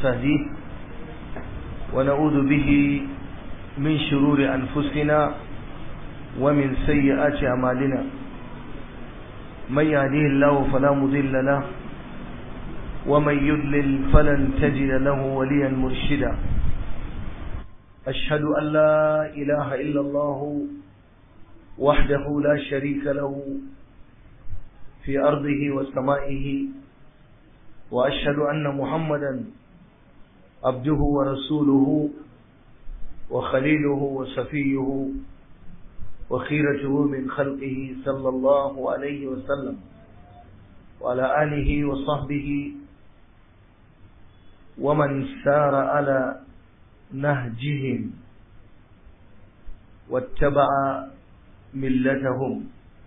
ونستهديه ونعوذ به من شرور أنفسنا ومن سيئات أعمالنا من يهديه الله فلا مضل له ومن يضلل فلن تجد له وليا مرشدا أشهد أن لا إله إلا الله وحده لا شريك له في أرضه وسمائه وأشهد أن محمدا عبده ورسوله وخليله وصفيه وخيرته من خلقه صلى الله عليه وسلم وعلى آله وصحبه ومن سار على نهجهم واتبع ملتهم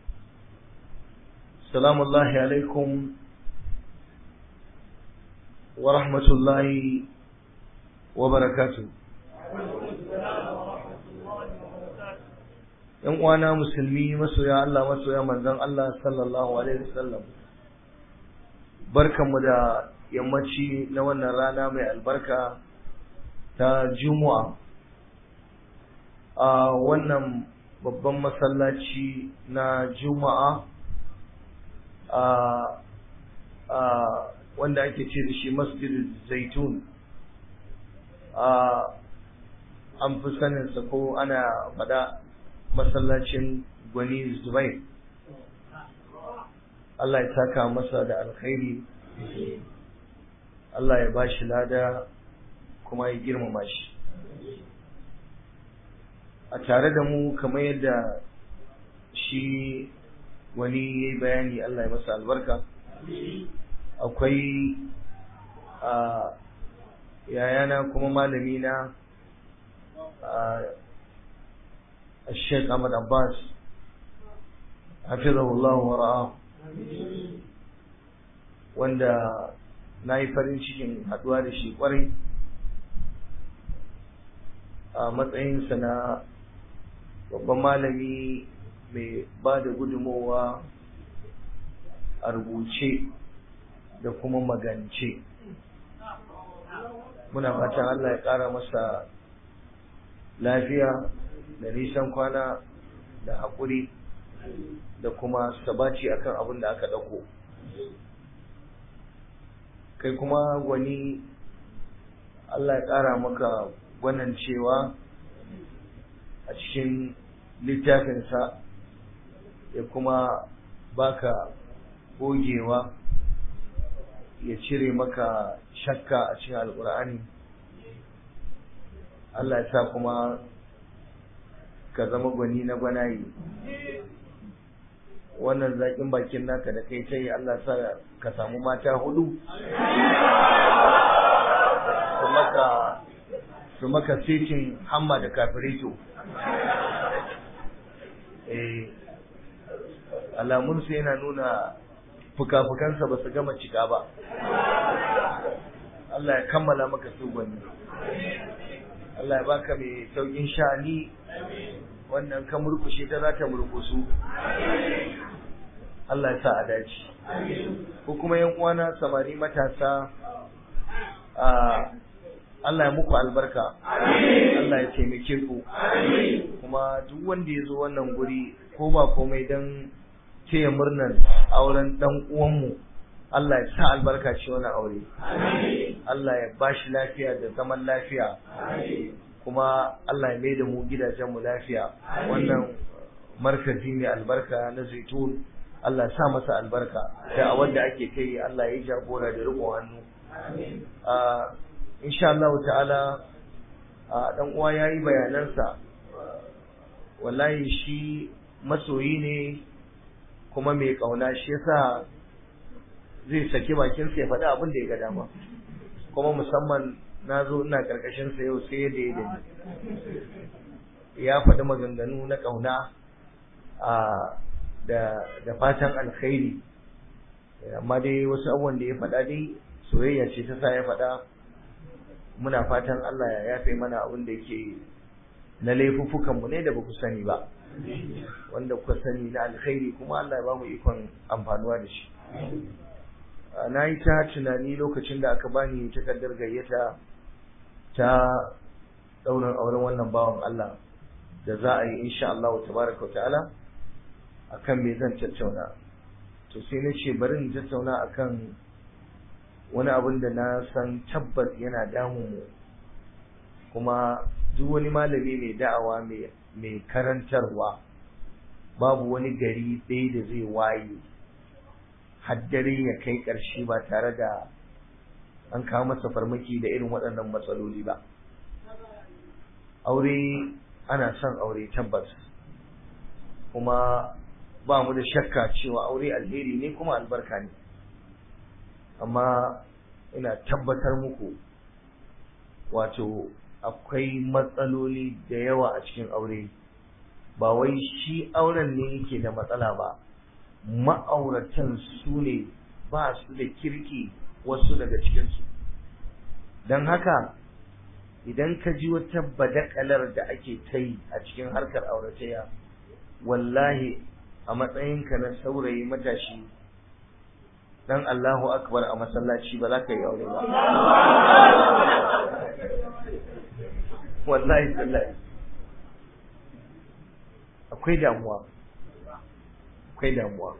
سلام الله عليكم ورحمة الله وبركاته ‘Yan uwana musulmi masoya Allah masoya manzon Allah sallallahu Alaihi wasallam barkanmu da yammaci na wannan rana mai albarka ta Juma'a a wannan babban masallaci na Juma'a a wanda ake ce da shi masjid zaitun an fi saninsa ko ana faɗa masallacin gwani zubai Allah ya saka masa da alkhairi Allah ya ba shi lada kuma ya girmama shi a tare da mu kamar yadda shi wani ya yi bayani Allah ya masa albarka akwai a yayana kuma malami na a sheikh ahmad abbas hafizahullah wa ra'a wanda na yi farin cikin haduwa da shi kwarai a matsayinsa na babban malami mai ba da gudunmowa a rubuce da kuma magance muna fatan Allah ya ƙara masa lafiya da nisan kwana da haƙuri da kuma sabaci akan abin da aka ɗauko kai kuma gwani Allah ya ƙara maka gwanan cewa a cikin littafinsa ya kuma baka gogewa ya cire maka shakka a cikin alkur'ani Allah ya sa kuma ka zama gwani na gwanaye wannan zaƙin bakin naka da kai tai Allah sa ka samu mata hudu su maka su maka setin hamma da kafirito eh alamunsu yana nuna fuka-fukansa ba su gama cika ba Allah ya kammala maka su gwani Allah ya baka mai saukin sha'ani wannan ka murkushe ta za ta murkusu Allah ya sa a dace ko kuma yan uwana samari matasa a Allah ya muku albarka Allah ya taimake ku kuma duk wanda ya zo wannan guri ko ba komai don taya murnar auren dan uwanmu Allah ya sa albarka ce wani aure Allah ya bashi lafiya da zaman lafiya kuma Allah ya mai da mu gidajenmu lafiya wannan markazi mai albarka na zaitun Allah ya sa masa albarka da a wanda ake kai Allah ya jagora da riƙon hannu insha Allah ta'ala dan uwa yayi bayanansa wallahi shi masoyi ne kuma mai kauna shi yasa zai saki bakin sa ya faɗi abin da ya ga dama kuma musamman na zo ina karkashin sa yau sai da ya dani ya faɗi maganganu na kauna a da da fatan alkhairi amma dai wasu abubuwan da ya faɗa dai soyayya ce ta sa ya faɗa muna fatan Allah ya yafe mana abin da yake na laifuffukan mu ne da ba ku sani ba wanda kuka sani na alkhairi kuma Allah ya ba mu ikon amfanuwa da shi na yi ta tunani lokacin da aka bani takardar gayyata ta ɗaurin auren wannan bawan Allah da za a yi insha Allah tabaraka wa ta'ala akan me zan tattauna to sai na ce bari in tattauna akan wani abin da na san tabbas yana damun mu kuma duk wani malami mai da'awa mai karantarwa babu wani gari ɗaya da zai waye haddare ya kai ƙarshe ba tare da an kawo masa farmaki da irin waɗannan matsaloli ba aure ana son aure tabbas kuma ba mu da shakka cewa aure alheri ne kuma albarka ne amma ina tabbatar muku wato akwai matsaloli da yawa a cikin aure ba wai shi auren ne yake da matsala ba ma'auratan su ne ba su da kirki wasu daga cikinsu don haka idan ka ji wata badakalar da ake ta yi a cikin harkar auratayya wallahi a matsayinka na saurayi matashi dan Allahu akbar a masallaci ba za ka yi aure ba wallahi sallahi akwai damuwa akwai damuwa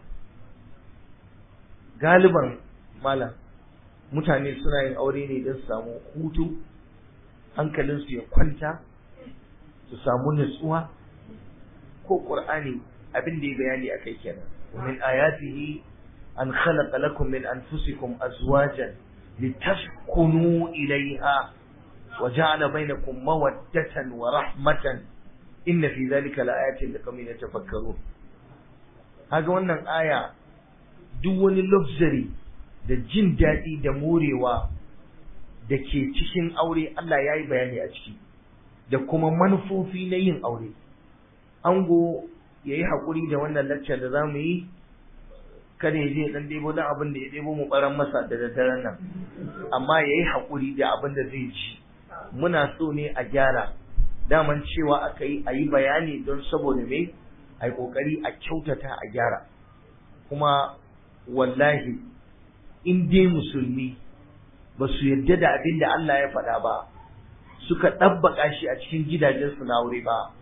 galiban malam mutane suna yin aure ne don su samu hutu hankalinsu ya kwanta su samu nutsuwa ko ƙur'ani abin da ya bayani a kai kenan min ayatihi an khalaqa lakum min anfusikum azwajan litaskunu ilayha wa ja'ala bainakum mawaddatan wa rahmatan inna fi dhalika laayatin liqaumin yatafakkarun kaga wannan aya duk wani luxury da jin daɗi da morewa da ke cikin aure Allah ya yi bayani a ciki da kuma manufofi na yin aure ango ya yi haƙuri da wannan laccar da za mu yi kada ya je ɗan ɗebo don abin da ya ɗebo mu ɓaran masa da daddaren nan amma ya yi haƙuri da abin da zai ci muna so ne a gyara daman cewa aka yi a yi bayani don saboda me a yi ƙoƙari a kyautata a gyara kuma wallahi in dai musulmi ba su yarda da abin da Allah ya faɗa ba suka ɗabbaka shi a cikin gidajensu na aure ba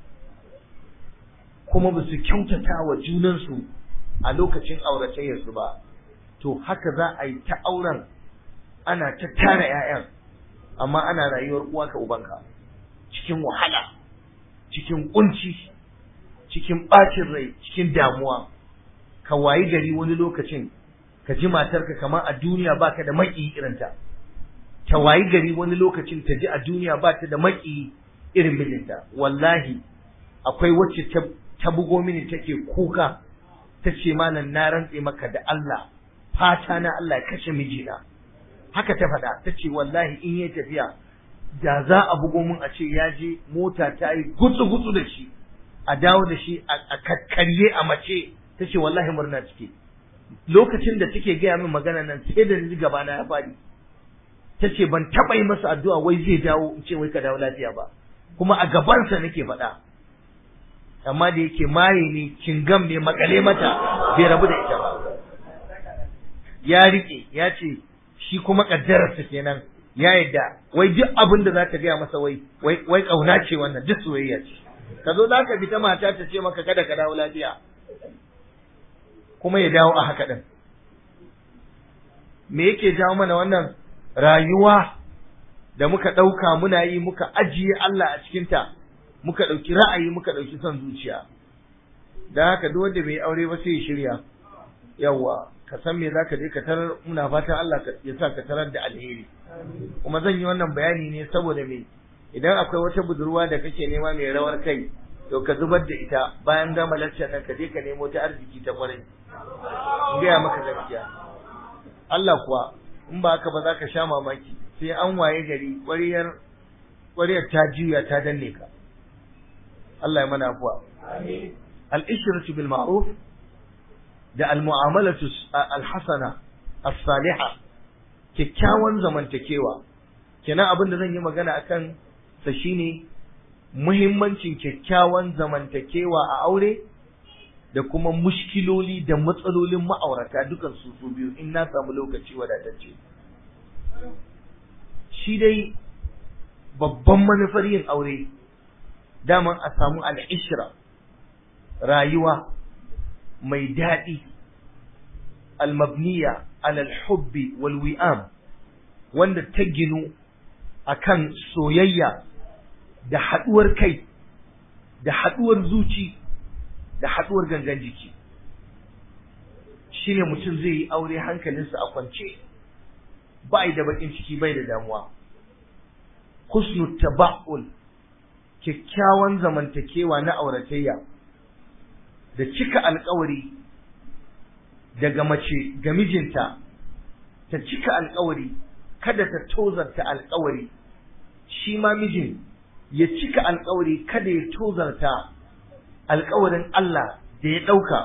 kuma ba su kyautata wa junansu a lokacin auratayyarsu ba to haka za a yi ta auren ana ta tara 'ya'yan amma ana rayuwar uwa ka ubanka cikin wahala cikin kunci cikin ɓacin rai cikin damuwa ka wayi gari wani lokacin ka ji matarka kamar a duniya baka da maki irinta ta wayi gari wani lokacin ta ji a duniya ba ta da maki irin mijinta wallahi akwai wacce ta bugo mini take kuka ta ce malam na rantse maka da Allah fata na Allah ya kashe mijina haka ta faɗa ta ce wallahi in yi tafiya da za a bugo min a ce ya je mota ta yi gutsu gutsu da shi a dawo da shi a kakkarye a mace ta ce wallahi murna cike lokacin da take gaya min magana nan sai da ni gaba na ya faɗi ta ce ban taɓa yi masa addu'a wai zai dawo in ce wai ka dawo lafiya ba kuma a gabansa nake faɗa amma da yake maye ne kingam ne makale mata bai rabu da ita ba ya rike ya ce shi kuma kaddararsa kenan ya yadda wai duk abin da za ta gaya masa wai wai kauna ce wannan duk soyayya ce ka zo za ka fita mata ta ce maka kada ka dawo lafiya kuma ya dawo a haka din me yake jawo mana wannan rayuwa da muka ɗauka muna yi muka ajiye Allah a cikinta muka ɗauki ra'ayi muka ɗauki son zuciya da haka duk wanda bai aure ba sai ya shirya yawa ka san me zaka je ka tarar muna fatan Allah ya sa ka tarar da alheri kuma zan yi wannan bayani ne saboda me idan akwai wata budurwa da kake nema mai rawar kai to ka zubar da ita bayan gama lecture nan ka je ka nemo ta arziki ta kwarai in gaya maka gaskiya Allah kuwa in ba haka ba za ka sha mamaki sai an waye gari ƙwariyar ƙwariyar ta juya ta danne ka Allah ya mana afuwa al-ishratu bil ma'ruf da al-mu'amalatu al-hasana as-salihah kyakkyawan zamantakewa kenan abin da zan yi magana akan sa shine muhimmancin kyakkyawan zamantakewa a aure da kuma mushkiloli da matsalolin ma'aurata dukan su su biyu in na samu lokaci wadatacce shi dai babban manufar yin aure daman a samu al'ishra rayuwa mai daɗi almabniya alal hubbi wal wi'am wanda ta ginu akan soyayya da haɗuwar kai da haɗuwar zuci da haɗuwar gangan jiki shine mutum zai yi aure hankalinsa a kwance bai da bakin ciki bai da damuwa husnul taba'ul kyakkyawan zamantakewa na auratayya da cika alkawari daga mace ga mijinta ta cika alkawari kada ta tozarta alkawari shi ma mijin ya cika alkawari kada ya tozarta alkawarin Allah da ya ɗauka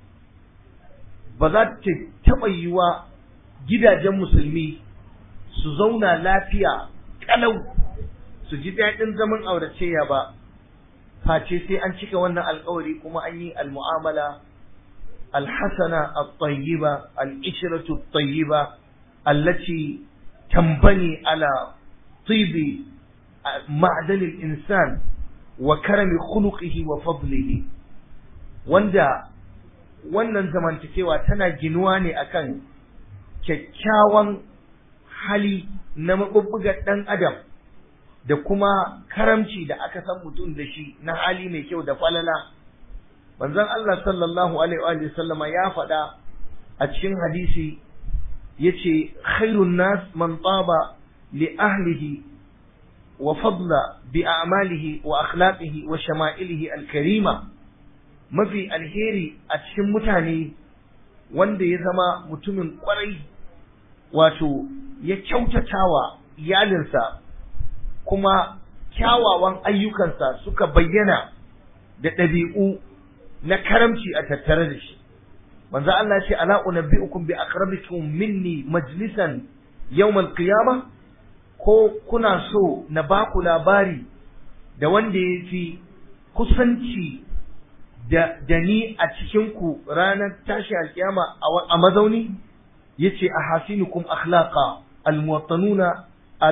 ba za ta taɓa yiwa gidajen musulmi su zauna lafiya ƙalau su ji daɗin zaman auratayya ba face sai an cika wannan alkawari kuma an yi almu'amala alhasana at-tayyiba al-ishratu at-tayyiba allati tambani ala tibi ma'dan al-insan wa karami khuluqihi wa fadlihi wanda wannan zamantakewa tana ginuwa ne akan kyakkyawan hali na mabubbugar ɗan adam da kuma karamci da aka san mutum da shi na hali mai kyau da falala manzon Allah sallallahu alaihi wa sallama ya faɗa a cikin hadisi yace khairun nas man taba li ahlihi wa fadla bi a'malihi wa akhlaqihi wa shama'ilihi al-karima mafi alheri a cikin mutane wanda ya zama mutumin kwarai wato ya kyautatawa iyalinsa kuma kyawawan ayyukansa suka bayyana da ɗabi'u na karamci a tattare da shi manzo Allah ce ala unabbiukum bi aqrabikum minni majlisan yawm al-qiyamah ko kuna so na baku labari da wanda ya fi kusanci da, da ni a cikinku ranar tashi alkiyama a mazauni yace ahasinukum akhlaqa almuwattanuna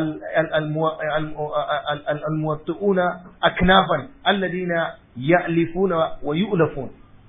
almuwattuuna aknafan alladina ya'lifuna wa yu'lafun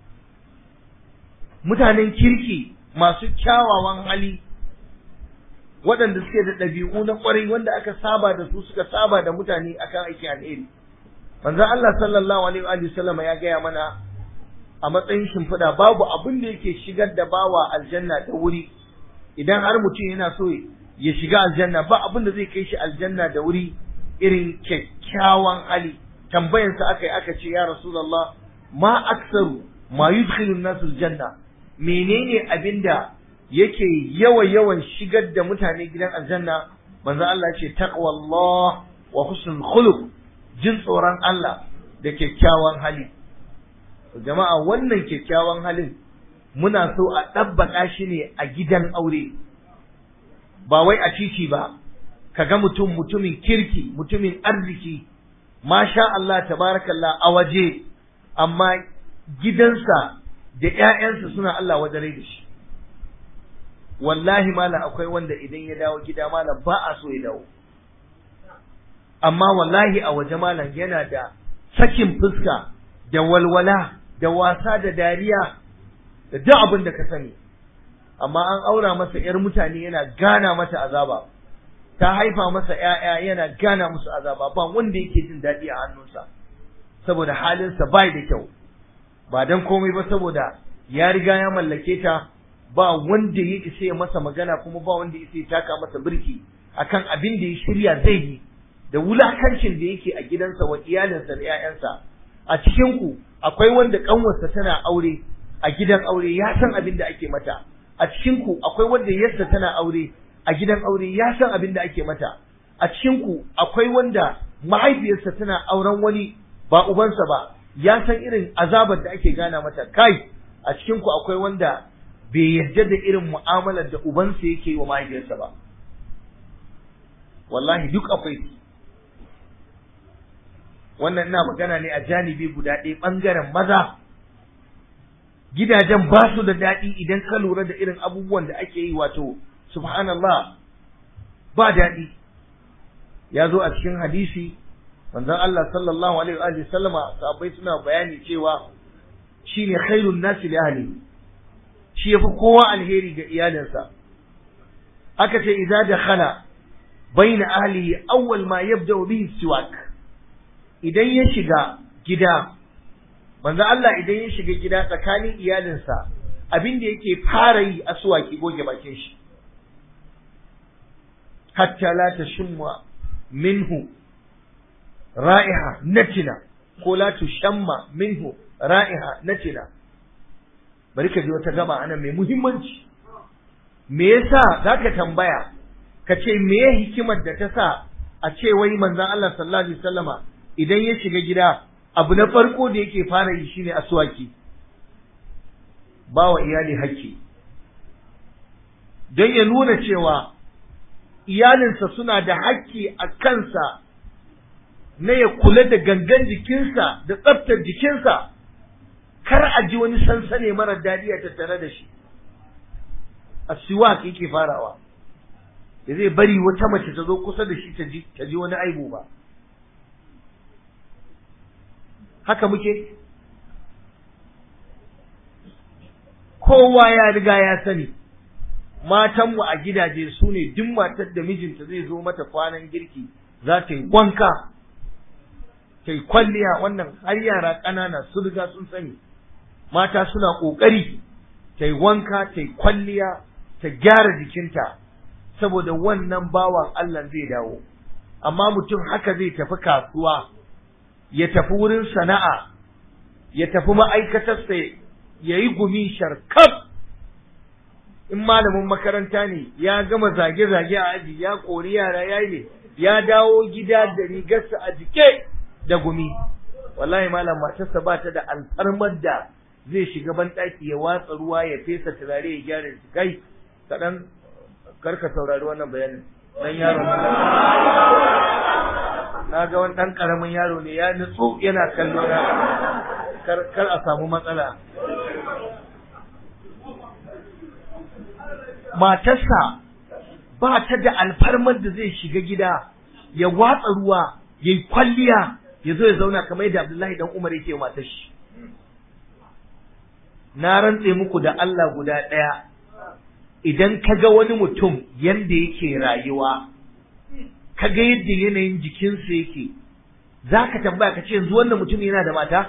mutanen kirki masu kyawawan hali waɗanda suke da ɗabi'u na ƙwarai wanda aka saba da su suka saba da mutane akan aiki alheri manzon Allah sallallahu alaihi wa sallama ya gaya mana a matsayin shimfiɗa babu abin da yake shigar da bawa aljanna da wuri idan har mutum yana so ya shiga aljanna ba abin da zai kai shi aljanna da wuri irin kyakkyawan hali tambayansa aka yi aka ce ya rasulullah ma aksaru ma yudkhilu nasu aljanna menene abin da yake yawa yawan shigar da mutane gidan aljanna manzo Allah ya ce taqwallah wa husnul khuluq jin tsoron Allah da kyakkyawan hali jama'a wannan kyakkyawan halin muna so a ɗabbaka shi ne a gidan aure ba wai a titi ba kaga mutum mutumin kirki mutumin arziki masha Allah tabarakallah a waje amma gidansa da ƴaƴansa suna Allah wajare da shi wallahi malam akwai wanda idan ya dawo gida malam ba a so ya dawo amma wallahi a waje malam yana da sakin fuska da walwala da wasa da dariya da duk abin da ka sani amma an aura masa ‘yar mutane yana gana mata azaba ta haifa masa ‘ya'ya yana gana musu azaba ba wanda yake jin daɗi a hannunsa saboda halinsa bai da kyau ba don komai ba saboda ya riga ya mallake ta ba wanda ya isa ya masa magana kuma ba wanda ya isa ya taka masa birki akan abin da ya shirya zai yi da wulakancin da yake a gidansa wa iyalinsa da ‘ya'yansa a cikin ku akwai wanda kanwarsa tana aure a gidan aure ya san abin da ake mata a cikin ku akwai wanda yarsa tana aure a gidan aure ya san abin da ake mata a cikin ku akwai wanda mahaifiyarsa tana auren wani ba ubansa ba ya san irin azabar da ake gana mata kai a cikin ku akwai wanda bai yarda da irin mu'amalar da ubansa yake yi wa mahaifiyarsa ba wallahi duk akwai wannan ina magana ne a janibi guda ɗaya ɓangaren maza gidajen ba su da daɗi idan ka lura da irin abubuwan da ake yi wato subhanallah ba daɗi ya zo a cikin hadisi manzon Allah sallallahu alaihi wa sallama sahabbai suna bayani cewa shine khairun nasi li ahli shi yafi kowa alheri ga iyalinsa aka ce idza dakhala baina ahlihi awwal ma yabda bihi siwak idan ya shiga gida manzo Allah idan ya shiga gida tsakanin iyalinsa abin da yake fara yi aswaki goge bakin shi hatta la tashumma minhu ra'iha natina ko la tushamma minhu ra'iha natina bari ka ji wata gaba ana mai muhimmanci me yasa zaka tambaya ka ce me hikimar da ta sa a ce wai manzon Allah sallallahu alaihi wasallama idan ya shiga gida abu na farko da yake fara yi shine aswaki ba wa iyali hakki don ya nuna cewa iyalinsa suna da hakki a kansa na ya kula da gangan jikinsa da tsaftar jikinsa kar a ji wani sansane mara daɗi a tattare da shi a siwak yake farawa da zai bari wata mace ta zo kusa da shi ta ji wani aibu ba haka muke kowa ya riga ya sani matanmu a gidaje su ne duk matar da mijinta zai zo mata kwanan girki za ta yi wanka ta yi kwalliya wannan har yara ƙanana su riga sun sani mata suna ƙoƙari ta yi wanka ta yi kwalliya ta gyara jikinta saboda wannan bawan Allah zai dawo amma mutum haka zai tafi kasuwa ya tafi wurin sana'a ya tafi ma'aikatarsa ya yi gumi sharkaf in malamin makaranta ne ya gama zage-zage a aji ya kori yara ya yi ya dawo gida da rigarsa a jike da gumi wallahi malam matarsa ba ta da alfarmar da zai shiga banɗaki ya watsa ruwa ya fesa turare ya gyara shi kai kaɗan karka saurari wannan bayanin dan yaro na ga wani ɗan ƙaramin yaro ne ya nutsu yana kallo na kar a samu matsala matarsa ba ta da alfarmar da zai shiga gida ya watsa ruwa ya yi kwalliya ya zo ya zauna kamar yadda Abdullahi dan Umar yake matar shi na rantse muku da Allah guda ɗaya idan ka ga wani mutum yadda yake rayuwa ka ga yadda yanayin jikinsa yake za ka tambaya ka ce yanzu wannan mutum yana da mata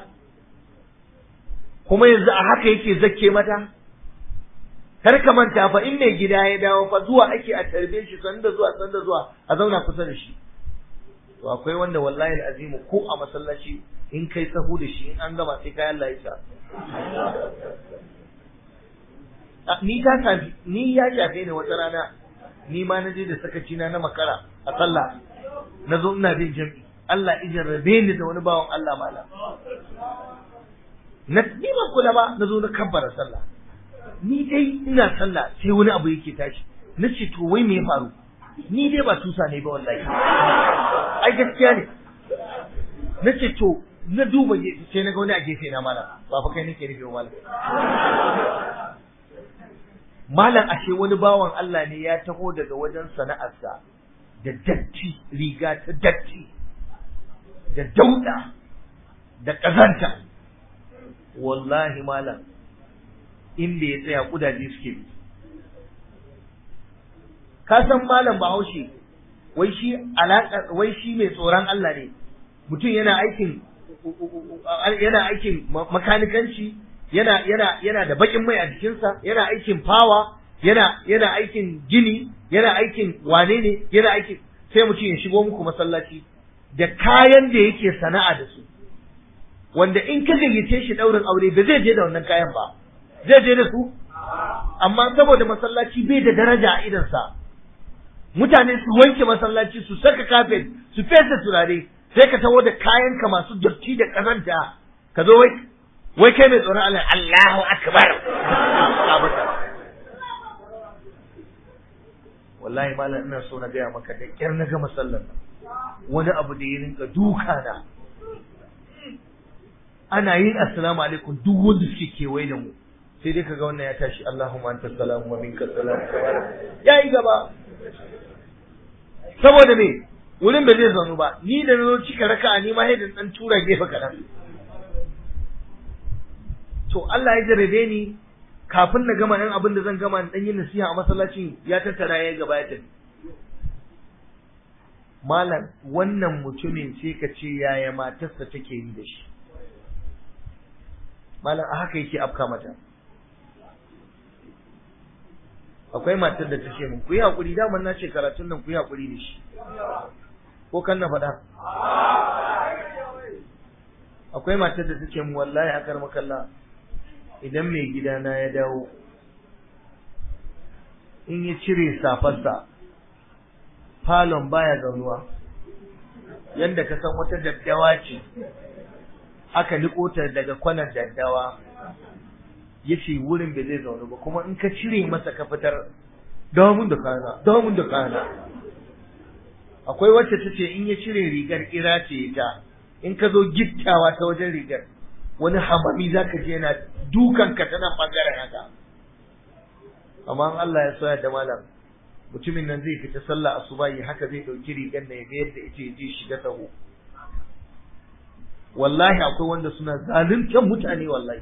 kuma yanzu a haka yake zakke mata kar ka manta fa in mai gida ya dawo fa zuwa ake a tarbe shi sanda zuwa sanda zuwa a zauna kusa da shi to akwai wanda wallahi azimu ko a masallaci in kai tsaho da shi in an gama sai kai Allah ya sa ni ta shafi ni ya shafe ni wata rana ni ma na je da sakaci na na makara a sallah na zo ina bin jami'i Allah ijin rabe ni da wani bawan Allah mala na ni ban kula ba na zo na kabbara sallah ni dai ina sallah sai wani abu yake tashi na ce to wai me ya faru ni dai ba tusa ne ba wallahi ai gaskiya ne na ce to na duba sai na ga wani a gefe na malam ba fa kai nake nufi malam malam ashe wani bawan Allah ne ya taho daga wajen sana'arsa da datti riga ta datti da dauda da ƙazanta wallahi malam inda ya tsaya kudaje suke bi ka san malam bahaushe wai shi alaka wai shi mai tsoron Allah ne mutum yana aikin yana aikin makanikanci yana yana yana da bakin mai a jikinsa yana aikin fawa yana yana aikin gini yana aikin wane ne yana aikin sai mutum ya shigo muku masallaci da kayan da yake sana'a da su wanda in ka gayyace shi daurin aure ba zai je da wannan kayan ba zai je da su amma saboda masallaci bai da daraja a idansa mutane su wanke masallaci su saka kafet su fesa turare sai ka taho da kayanka masu dotti da kazanta ka zo wai wai kai mai tsoron Allah Allahu akbar wallahi malam ina so na gaya maka da kyar na gama sallar nan wani abu da ya rinka duka na ana yin assalamu alaikum duk wanda suke kewaye da mu sai dai kaga wannan ya tashi Allahumma anta salamu wa minka salam yayi gaba saboda me wurin da zai zaunu ba ni da na cika raka'a ni ma sai da dan tura gefe kaɗan to Allah ya jarabe ni kafin na gama ɗan abin da zan gama dan yin nasiha a masallacin ya tattara ya gaba ya tafi malam wannan mutumin sai ka ce yaya matarsa take yi da shi malam a haka yake afka mata akwai matar da ta ce min ku yi haƙuri daman na ce karatun nan ku yi haƙuri da shi ko kan na faɗa akwai matar da ta ce min wallahi a kar makalla idan mai gidana ya dawo in ya cire safarsa falon baya zaunuwa yadda ka san wata daddawa ce aka niko ta daga kwanan daddawa ya ce wurin bai zai zaune ba kuma in ka cire masa ka fitar damun da kana damun da kana akwai wacce ta ce in ya cire rigar kira ce ta in ka zo gittawa ta wajen rigar wani hamami za ka je yana dukan ka ta nan bangaren haka amma Allah ya soya da malam mutumin nan zai fita sallah asubahi haka zai dauki rigar da ya ga yadda yace je shiga sahu wallahi akwai wanda suna zaluntar mutane wallahi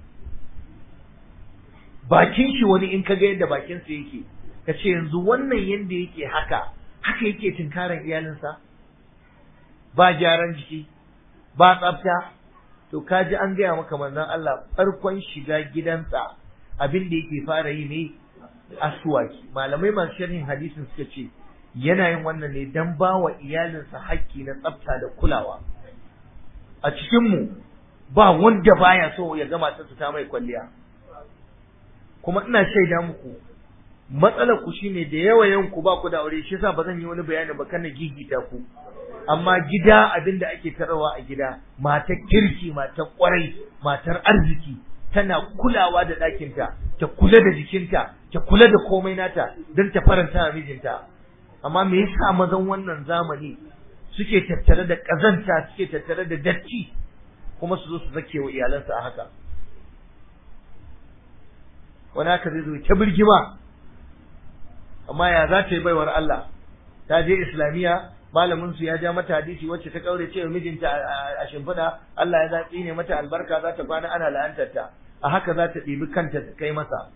bakin shi wani in kaga yadda bakin sa yake kace yanzu wannan yanda yake haka haka yake tinkaran iyalinsa ba gyaran jiki ba tsafta to kaji an gaya maka manzon Allah farkon shiga gidansa abin da yake fara yi ne aswaki malamai masu sharhin hadisin suka ce yana yin wannan ne dan ba wa iyalinsa hakki na tsafta da kulawa a cikinmu ba wanda baya so ya ga matarsa ta mai kwalliya kuma ina shaida muku matsalar ku shine da yawa yawan ku ba ku da aure shi yasa ba zan yi wani bayani ba kana gigita ku amma gida abin da ake tarawa a gida matar kirki matar kwarai matar arziki tana kulawa da ɗakinta ta kula da jikinta ta kula da komai nata don ta faranta wa mijinta amma me yasa mazan wannan zamani suke tattare da ƙazanta suke tattare da datti kuma su zo su zake wa iyalansa a haka wani haka zai zo ta birgima amma ya za ta yi baiwar Allah ta je islamiyya malamin su ya ja mata hadisi wacce ta kaure cewa mijinta a shimfiɗa Allah ya zaɓi ne mata albarka za ta kwana ana la'antar ta a haka za ta ɗibi kanta ta kai masa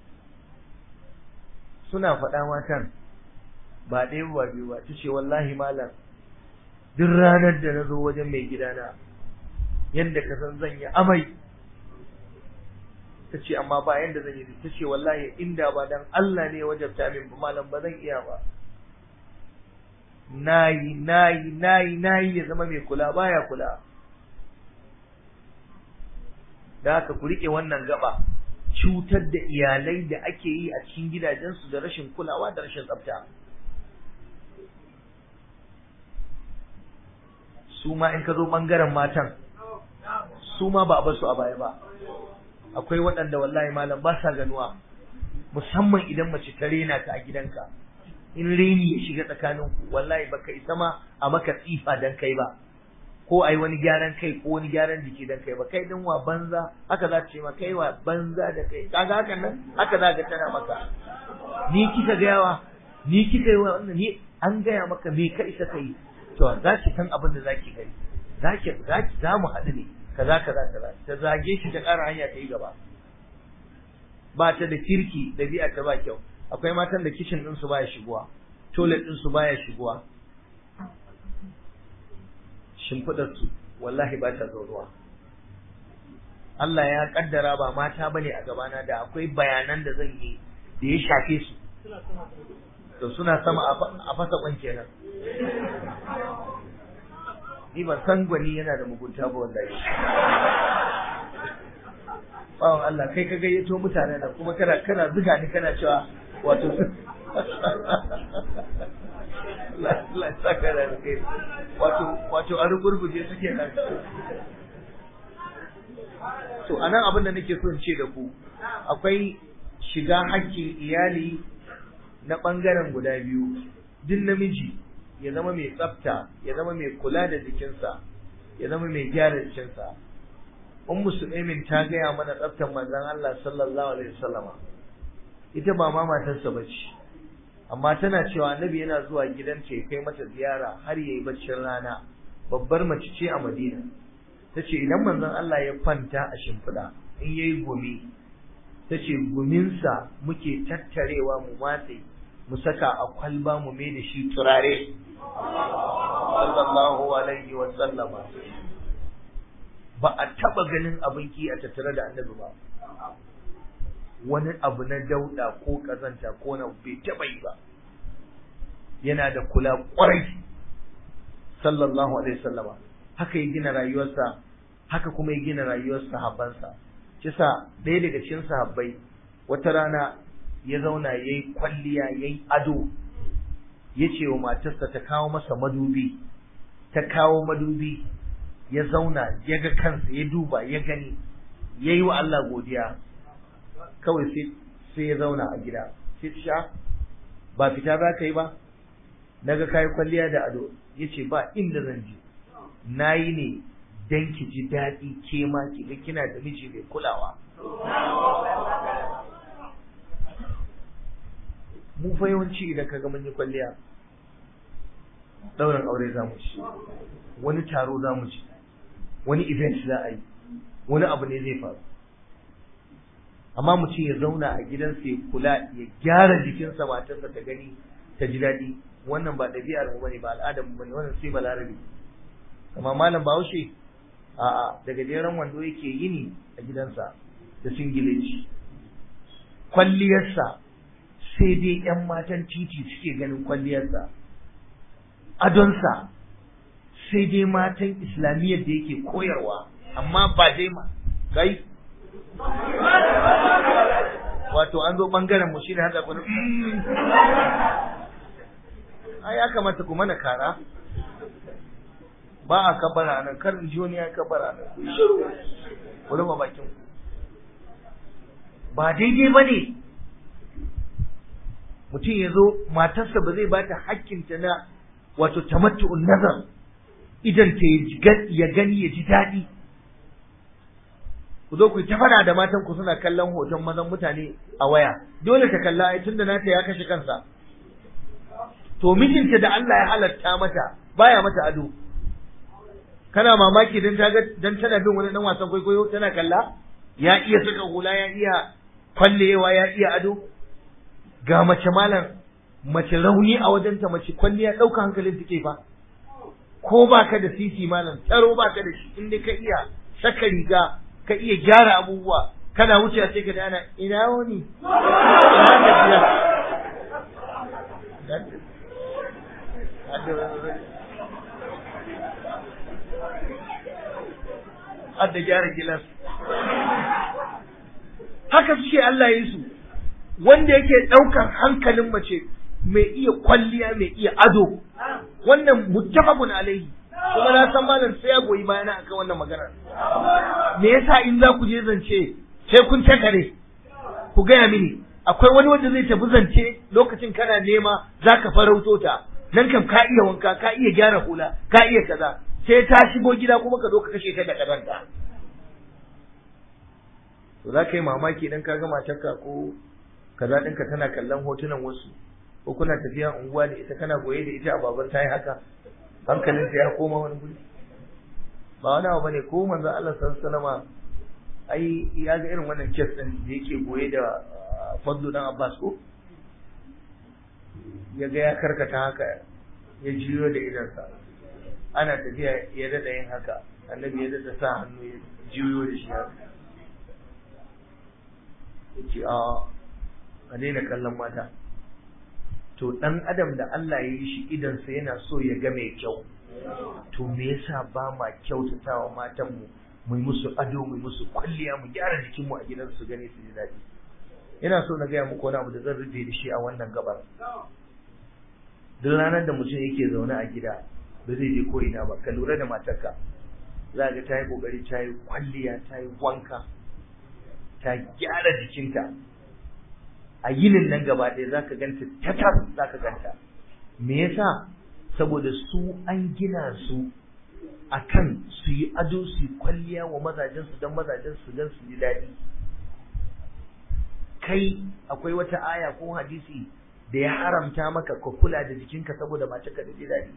suna faɗa matan ba ɗaya ba biyu ba ta ce wallahi malam duk ranar da na zo wajen mai gidana yadda ka san zan yi amai ta ce amma ba yadda zan yi ta ce wallahi inda ba dan Allah ne wajabta min ba malam ba zan iya ba nayi nayi nayi nayi ya zama mai kula baya kula da haka ku rike wannan gaba cutar da iyalai da ake yi a cikin gidajensu da rashin kulawa da rashin tsafta su ma in ka zo bangaren matan su ma ba a basu a baya ba akwai waɗanda wallahi malam ba sa ganuwa musamman idan mace ta rena ka a gidanka in reni ya shiga tsakaninku wallahi baka isa ma a maka tsifa dan kai ba ko ai wani gyaran kai ko wani gyaran jiki dan kai ba kai din wa banza haka za ta ce ma kai wa banza da kai kaga hakan nan haka za ka tana maka ni kika ga yawa ni kika yi wannan ni an gaya maka me ka isa kai to za ki san abin da zaki gani zaki zaki za mu haɗu ne kaza kaza kaza ta zage shi ta ƙara hanya ta yi gaba ba ta da kirki ɗabi'a ta ba kyau akwai matan da kishin ɗin su baya shiguwa toilet ɗin su baya shiguwa shimfiɗar su wallahi ba ta zauruwa Allah ya kaddara ba mata bane a gabana da akwai bayanan da zan yi da ya shafe su to suna sama a fasa kwan kenan ni ban san gwani yana da mugunta ba wallahi bawan Allah kai ka gayyato mutane da kuma kana kana zuga ni kana cewa wato Allah saka da kai wato wato a rugurguje suke nan to anan abin da nake so in ce da ku akwai shiga hakkin iyali na bangaren guda biyu duk namiji ya zama mai tsafta ya zama mai kula da jikinsa ya zama mai gyara jikinsa ummu sulaimin ta gaya mana tsaftar manzon Allah sallallahu alaihi wasallama ita ba ma matarsa bace amma tana cewa annabi yana zuwa gidanta ya kai mata ziyara har yayi baccin rana babbar mace ce a Madina tace idan manzon Allah ya kwanta a shimfiɗa in yayi gumi tace guminsa muke tattarewa mu matse mu saka a kwalba mu mai da shi turare sallallahu alaihi wa sallama ba a taba ganin abin ki a tattare da annabi ba wani abu na dauda ko kazanta ko na bai taba yi ba yana da kula kwarai sallallahu alaihi wasallama haka ya gina rayuwarsa haka kuma ya gina rayuwar sahabbansa kisa ɗaya daga cikin sahabbai wata rana ya zauna ya yi kwalliya ya yi ado ya ce wa matarsa ta kawo masa madubi ta kawo madubi ya zauna ya ga kansa ya duba ya gani ya yi wa Allah godiya kawai sai ya zauna a gida sai ta sha ba fita za ka yi ba na ga kayi kwalliya da ado ya ce ba inda zan je na yi ne don ki ji daɗi ke ma ki ga kina da miji mai kulawa mu fa yawanci idan ka ga mun yi kwalliya ɗaurin aure za mu ci wani taro za mu ci wani event za a yi wani abu ne zai faru amma mutum ya zauna a gidansa ya kula ya gyara jikinsa matarsa ta gani ta ji daɗi wannan ba ɗabi'ar mu bane ba al'adar mu bane wannan sai balarabe amma malam bahaushe a'a daga jeran wando yake yini a gidansa da singileci kwalliyarsa sai dai yan matan titi suke ganin kwalliyarsa adonsa sai dai matan islamiyyar da yake koyarwa amma ba dai ma kai wato an zo bangaren mu shine haka kun ai ya kamata ku mana kara ba a kabara nan kar in ji wani ya kabara nan shiru ku rufe bakin ku ba daidai ba ne mutum ya zo matarsa ba zai bata hakkinta na wato tamattu'un nazar idan ta ya gani ya ji daɗi ku zo ku ta fada da matan ku suna kallon hoton mazan mutane a waya dole ta kalla ai tunda nata ya kashe kansa to mijinta da Allah ya halatta mata baya mata ado kana mamaki dan ta dan tana bin wani dan wasan kwaikwayo tana kalla ya iya saka hula ya iya kwallewa ya iya ado ga mace malam mace rauni a wajenta mace kwalliya ɗauka hankalin take fa ko baka da sisi malam tsaro baka da shi inda ka iya saka riga ka iya gyara abubuwa kana wuce sai ka dana ina wani ina gajiya Adda gyara gilas. Haka suke Allah ya yi su, wanda yake ɗaukar hankalin mace mai iya kwalliya mai iya ado, wannan muttafaqun alaihi. kuma na san malam sai ya goyi bayana akan wannan magana me yasa in za ku je zance sai kun takare ku gaya mini akwai wani wanda zai tafi zance lokacin kana nema zaka farauto ta nan kam ka iya wanka ka iya gyara hula ka iya kaza sai ta shigo gida kuma ka zo ka kashe ta da kadanta to za ka yi mamaki idan ka ga matarka ko kaza ɗinka tana kallon hotunan wasu ko kuna tafiya unguwa da ita kana goye da ita a babar ta yi haka hankalinsa ya koma wani guri ba wani abu bane ko manzo Allah sallallahu alaihi ai ya ga irin wannan kes din da yake goye da Fadlu dan Abbas ko ya ga ya karkata haka ya jiyo da idansa ana tafiya ya dada yin haka annabi ya dada sa hannu ya jiyo da shi haka yace a ka daina kallon mata to dan adam da Allah ya yi shi idansa yana so ya ga mai kyau to me yasa ba ma kyautatawa matan mu mu musu ado mu musu kwalliya mu gyara jikin mu a gidan su gane su ji daɗi ina so na gaya muku wani abu da zan rufe da shi a wannan gabar duk ranar da mutum yake zaune a gida ba zai je ko ina ba ka lura da matarka za ga ta yi kokari ta yi kwalliya ta yi wanka ta gyara jikinta a yinin nan gaba ɗaya za ka ganta tatar za ka ganta me yasa saboda su an gina su akan su yi ado su yi kwalliya wa mazajensu don mazajen su don su ji daɗi kai akwai wata aya ko hadisi da ya haramta maka ka kula da jikinka saboda mace ka da ji daɗi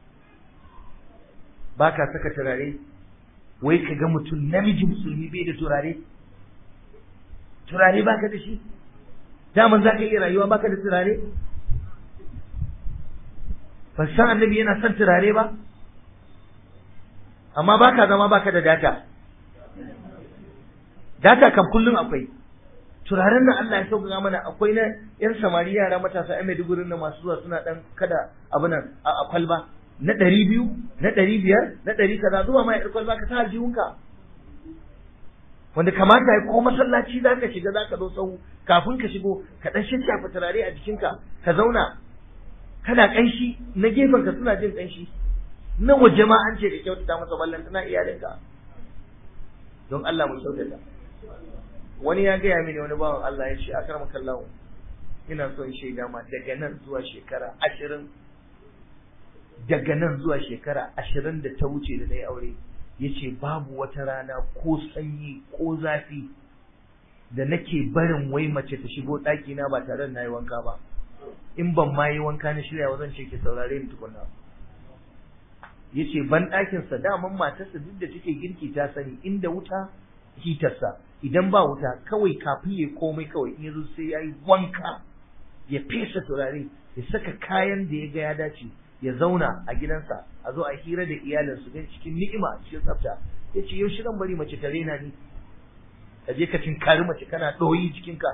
ba ka saka turare wai ka ga mutum namiji musulmi bai da turare turare baka da shi daman za ka iya rayuwa baka da turare ba san annabi yana son turare ba amma baka zama baka da data data kam kullum akwai turaren nan Allah ya sauƙaƙa mana akwai na yan samari yara matasa yan Maiduguri na masu zuwa suna dan kada abu nan a kwalba na ɗari biyu na ɗari biyar na ɗari kaza zuwa ma ya kwalba ka sa aljihunka wanda kamata ya ko masallaci za ka shiga za ka zo sahu kafin ka shigo ka ɗan shafa turare a jikinka ka zauna kana ƙanshi na gefen ka suna jin ƙanshi na waje ma an ce ka kyautata masa ballan tana iyalinka don Allah mu kyautata wani ya gaya mini wani bawan Allah ya ce akar makallahu ina son shaida ma daga nan zuwa shekara ashirin daga nan zuwa shekara ashirin da ta wuce da na yi aure ya ce babu wata rana ko sanyi ko zafi da nake barin wai mace ta shigo ɗakina ba tare da na yi wanka ba in ban ma yi wanka na shirya wa zan ce ki saurare ni tukunna ya ce ban ɗakinsa daman matarsa duk da take girki ta sani inda wuta hitarsa idan ba wuta kawai kafin ya komai kawai in yazo sai ya yi wanka ya fesa turare ya saka kayan da ya ga ya dace ya zauna a gidansa a zo a hira da iyalinsu don cikin ni'ima cikin tsafta ya ce yau shirin bari mace ta rena ni ka je ka tinkari mace kana ɗoyi jikinka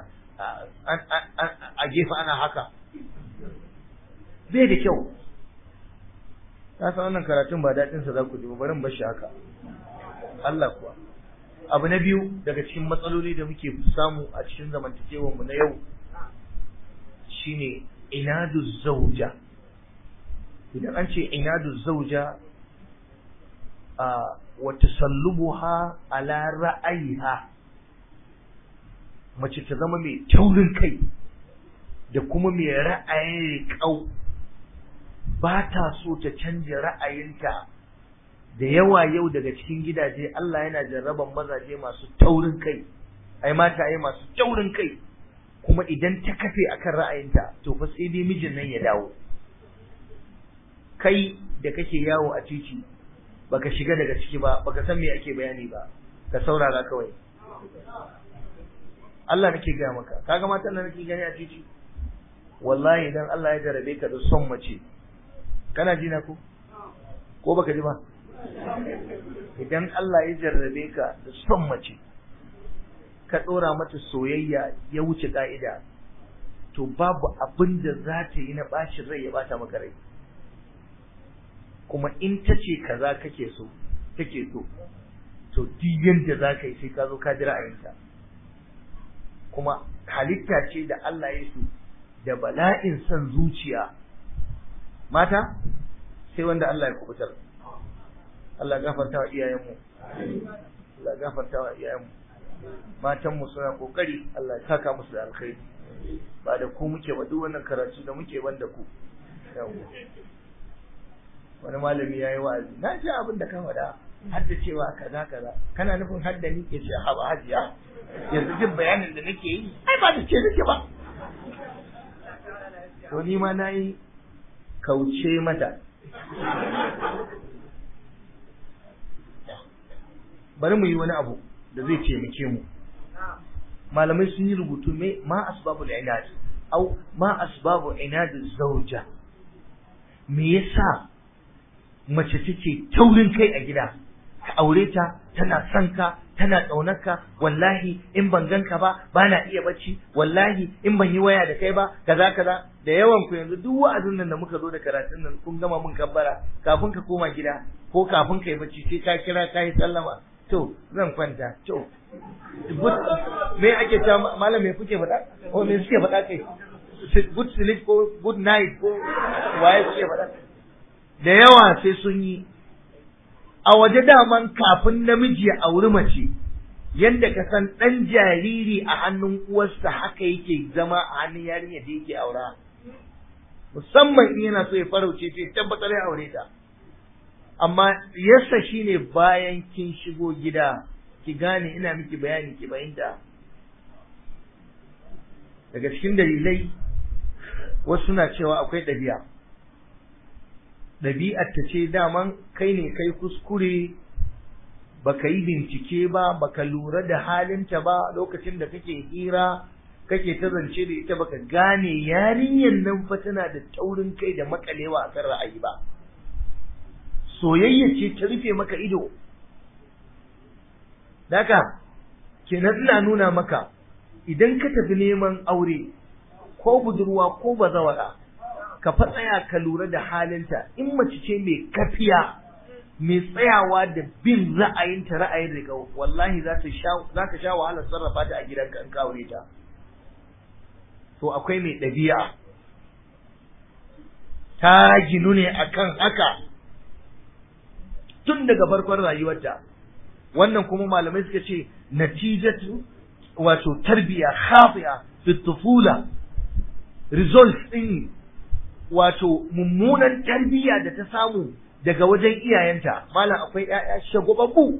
a gefe ana haka bai da kyau na san wannan karatun ba daɗinsa za ku ji ba barin bashi haka Allah kuwa abu na biyu daga cikin matsaloli da muke samu a cikin zamantakewar mu na yau shine inadu zauja idan an ce inadu zauja a wa tasallubuha ala ra'ayiha mace ta zama mai taurin kai da kuma mai ra'ayin riƙau ba ta so ta canja ra'ayinta da yawa yau daga cikin gidaje Allah yana jarraban mazaje masu taurin kai ai mataye masu taurin kai kuma idan ta kafe akan ra'ayinta to fa sai dai mijin nan ya dawo kai da kake yawo a titi baka shiga daga ciki ba baka san me ake bayani ba ka saurara kawai Allah nake gaya maka kaga matan nan nake gani a titi wallahi idan Allah ya jarabe ka da son mace kana ji na ko ko baka ji ba idan Allah ya jarrabe ka da son mace ka ɗora mata soyayya ya wuce ka'ida to babu abin da za ta yi na ɓacin rai ya bata maka rai kuma in ta ce kaza kake so take so to duk yanda za ka yi sai ka zo ka ji ra'ayinta kuma halitta ce da Allah ya su da bala'in son zuciya mata sai wanda Allah ya kubutar Allah gafarta wa iyayenmu Allah gafarta wa iyayenmu matanmu suna kokari Allah ya saka musu da alkhairi ba da ku muke ba duk wannan karatu da muke ban da ku wani malami ya yi wa'azi na ji abin da ka faɗa hadda cewa kaza kaza kana nufin hadda ni ke ce haba hajiya yanzu jin bayanin da nake yi ai ba da ce nake ba to ni ma na yi kauce mata bari mu yi wani abu da zai taimake mu malamai sun yi rubutu me ma asbabul inad au ma asbabu inad zauja me yasa mace take taurin kai a gida ka aure ta tana son ka tana ƙaunar ka wallahi in ban ganka ba bana iya bacci wallahi in ban yi waya da kai ba kaza kaza da yawan ku yanzu duk wa'azin nan da muka zo da karatun nan kun gama mun kabbara kafin ka koma gida ko kafin ka yi bacci sai ka kira ka yi sallama to zan kwanta to me ake cewa malam me kuke faɗa ko me suke faɗa kai good sleep ko good night ko waye suke faɗa da yawa sai sun yi a waje daman kafin namiji ya auri mace yadda ka san ɗan jariri a hannun uwarsa haka yake zama a hannun yarinya da yake aura musamman in yana so ya farauce ta tabbatar ya aure ta amma yassa shine bayan kin shigo gida ki gane ina miki bayani ki fahimta daga cikin dalilai wasu na cewa akwai ɗabi'a ɗabi'ar ta ce daman kai ne kai kuskure baka yi bincike ba baka lura da halinta ba lokacin da kake hira kake ta zance da ita baka gane yarinyar nan fa tana da taurin kai da makalewa akan ra'ayi ba soyayya ce ta rufe maka ido Daka, kenan ina nuna maka idan ka tafi neman aure ko budurwa ko bazawara ka fa tsaya ka lura da halinta in mace ce mai kafiya mai tsayawa da bin ra'ayinta ra'ayin riga wallahi za ta sha za ka sha wahalar sarrafa ta a gidanka in ka aure ta to akwai mai ɗabi'a ta ginu ne akan haka tun daga farkon rayuwarta wannan kuma malamai suka ce natijatu wato tarbiya khafiya fi tufula results din wato mummunan tarbiya da ta samu daga wajen iyayenta malam akwai ƴaƴa shagwababbu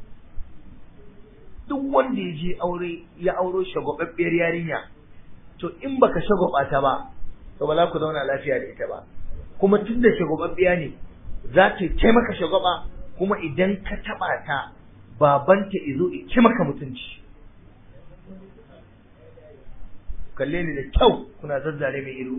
duk wanda ya je aure ya auro shagwababbiyar yarinya to in baka shagwaba ta ba to ba za ku zauna lafiya da ita ba kuma tun da shagwababbiya ne za ta taimaka shagwaba kuma idan ka taba ta babanta izo ci maka mutunci kalle ni da kyau kuna zazzare mai ido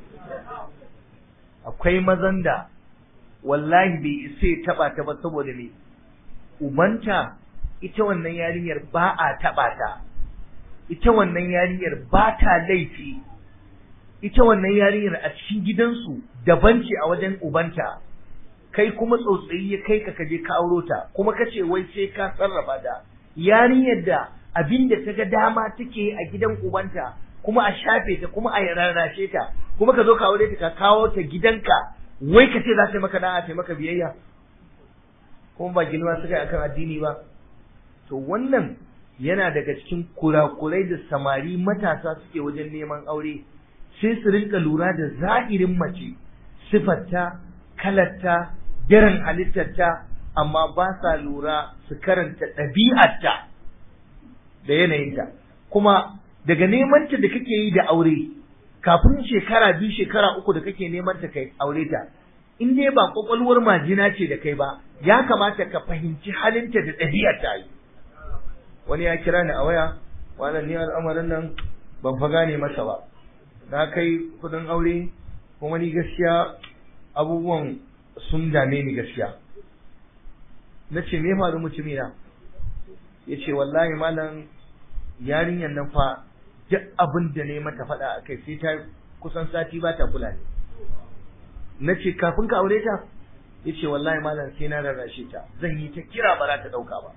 akwai mazan da wallahi bai isa ya taba ta ba saboda me ubanta ita wannan yarinyar ba a taba ta ita wannan yarinyar ba ta laifi ita wannan yarinyar a cikin gidansu daban ce a wajen ubanta kai kuma tsotsayi ya kai ka kaje ka auro ta kuma kace wai sai ka sarrafa ta yarinyar da abin da ta ga dama take a gidan ubanta kuma a shafe ta kuma a rarrashe ta kuma ka zo ka aure ta ka kawo ta gidanka wai ka ce za ta maka da'a ta maka biyayya kuma ba girma suka yi akan addini ba to wannan yana daga cikin kurakurai da samari matasa suke wajen neman aure sai su rinka lura da za'irin mace sifarta kalarta daren halittarta amma ba sa lura su karanta ɗabi'arta da yanayinta kuma daga nemanta da kake yi da aure kafin shekara biyu shekara uku da kake neman ta kai aure ta in dai ba kwakwalwar majina ce da kai ba ya kamata ka fahimci halinta da ɗabi'arta yi wani ya kira ni a waya wannan ni al'amarin nan ban fa gane masa ba na kai kudin aure kuma ni gaskiya abubuwan sun dame ni gaskiya na ce me faru mutumi na ya ce wallahi malam yarinyar nan fa duk abin da ne mata faɗa a kai sai ta kusan sati ba ta kula ne na ce kafin ka aure ta ya ce wallahi malam sai na rarrashe ta zan yi ta kira ba za ta ɗauka ba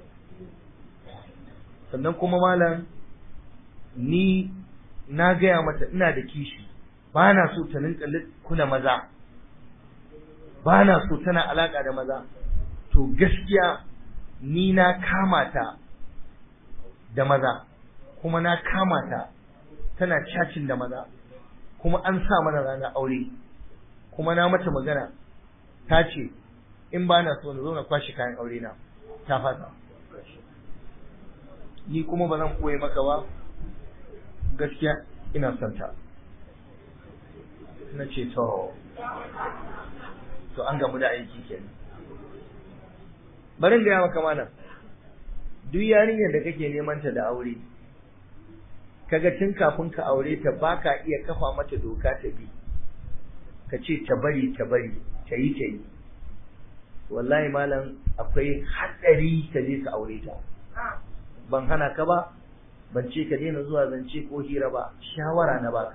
sannan kuma malam ni na gaya mata ina da kishi ba na so ta rinka kula maza ba na so tana alaka da maza to gaskiya ni na kama ta da maza kuma na kama ta tana cacin da maza kuma an sa mana ranar aure kuma na mata magana ta ce in ba na so na zo na kwashe kayan aure na ta fasa ni kuma ba zan koye maka ba gaskiya ina son ta na ce to to an gamu da aiki kenan bari in gaya maka mana duk yarinyar da kake neman ta da aure kaga tun kafin ka aure ta baka iya kafa mata doka ta bi ka ce ta bari ta bari ta yi ta yi wallahi malam akwai haɗari ka je ka aure ta ban hana ka ba ban ce ka daina zuwa zance ko hira ba shawara na baka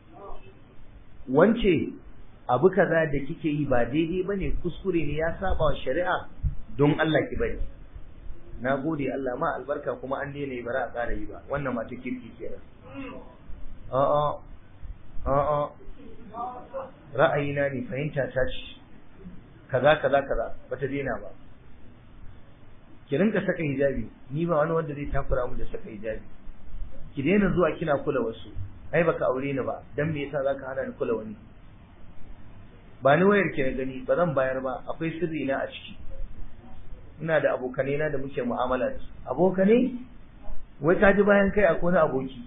wance abu kaza da kike yi ba daidai bane kuskure ne ya saba wa shari'a don Allah ki bari na gode Allah ma albarka kuma an daina yi bara a ƙara yi ba wannan mata kirki kenan a'a a'a ra'ayina ne fahimta ta ce kaza kaza kaza bata daina ba ki rinka saka hijabi ni ba wani wanda zai takura mu da saka hijabi ki daina zuwa kina kula wasu ai baka aure ni ba dan me yasa zaka hana ni kula wani ba ni wayar ki na gani ba zan bayar ba akwai sirri na a ciki ina da abokanai na da muke mu'amala da su abokanai wai ka ji bayan kai akwai wani aboki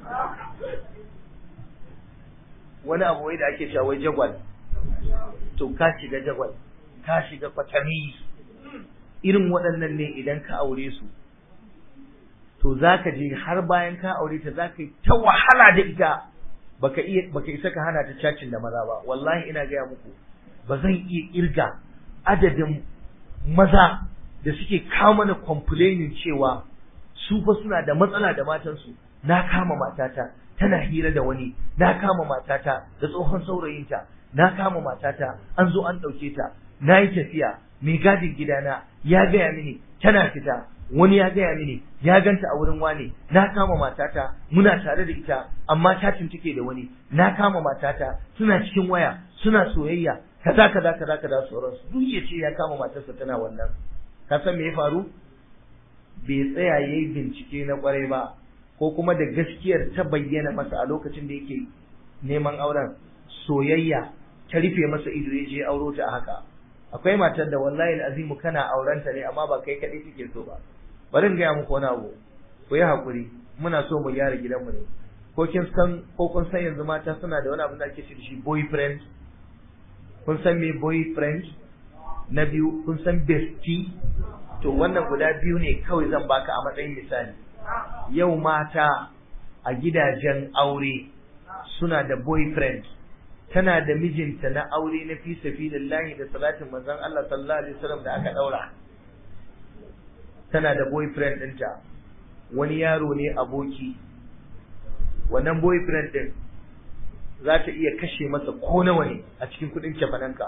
wani abu wai da ake cewa wai jagwal to ka shiga jagwal ka shiga kwatami irin waɗannan ne idan ka aure su to za ka je har bayan ka aure ta za ka yi ta wahala da ita baka iya baka isa ka hana ta cacin da maza ba wallahi ina gaya muku ba zan iya irga adadin maza da suke kawo mana complaining cewa su fa suna da matsala da matansu na kama matata tana hira da wani na kama matata da tsohon saurayinta na kama matata an zo an ɗauke ta na yi tafiya mai gadin gidana ya gaya mini tana fita wani ya gaya mini ya ganta a wurin wane na kama matata muna tare da ita amma cacin take da wani na kama matata suna cikin waya suna soyayya kaza kaza kaza kaza sauransu duk ya ce ya kama matarsa tana wannan ka san me ya faru bai tsaya yayi bincike na kwarai ba ko kuma da gaskiyar ta bayyana masa a lokacin da yake neman auren soyayya ta rufe masa ido ya je auro ta haka akwai matar da wallahi azimu kana aurenta ne amma ba kai kadai kike so ba bari in gaya muku wani abu ku yi hakuri muna so mu gyara gidanmu ne ko kin san ko kun san yanzu mata suna da wani abu da ake ce da shi boyfriend kun san me boyfriend na biyu kun san bestie to wannan guda biyu ne kawai zan baka a matsayin misali yau mata a gidajen aure suna da boyfriend tana da mijinta na aure na fi sabilillahi da salatin manzon Allah sallallahu alaihi wasallam da aka daura tana da boyfriend ɗinta wani yaro ne aboki wannan boyfriend ɗin za ta iya kashe masa ko nawa ne a cikin kuɗin cefananka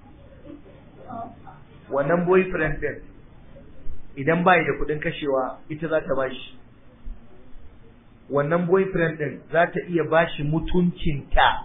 wannan boyfriend ɗin idan bai da kuɗin kashewa ita za ta bashi wannan boyfriend ɗin za ta iya bashi mutuncinta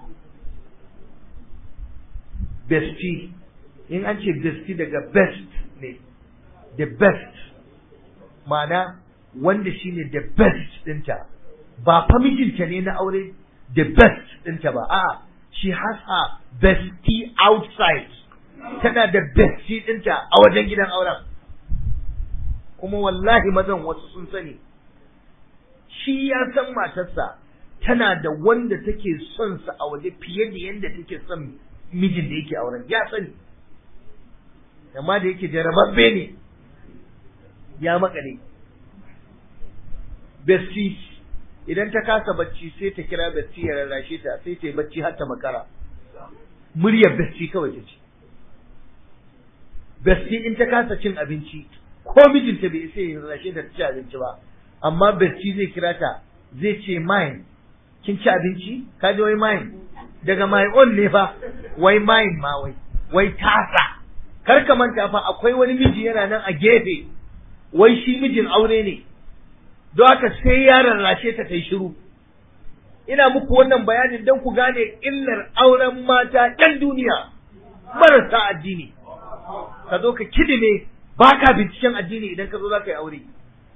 bestie in an ce bestie daga best ne the best ma'ana wanda shine the best ɗinta ba fa mijinta ne na aure the best ɗinta ba a'a she has her bestie outside tana da bestie ɗinta a wajen gidan auren kuma wallahi mazan wasu sun sani shi ya san matarsa tana da wanda take son sa a waje fiye da yadda take son mijin da yake auren ya sani amma da yake jarababbe ne ya makale besti idan ta kasa bacci sai ta kira besti ya rarrashe ta sai ta yi bacci har ta makara muryar besti kawai ta ce besti in ta kasa cin abinci ko mijinta bai sai ya rarrashe ta ci abinci ba amma besti zai kira ta zai ce mine kin ci abinci ka ji wai mine daga my own ne fa wai mine ma wai wai tasa kar ka manta fa akwai wani miji yana nan a gefe wai shi mijin aure ne don haka sai ya rarrashe ta ta yi shiru ina muku wannan bayanin don ku gane illar auren mata ɗan duniya marasa addini ka zo ka kidime ba ka binciken addini idan ka zo za ka yi aure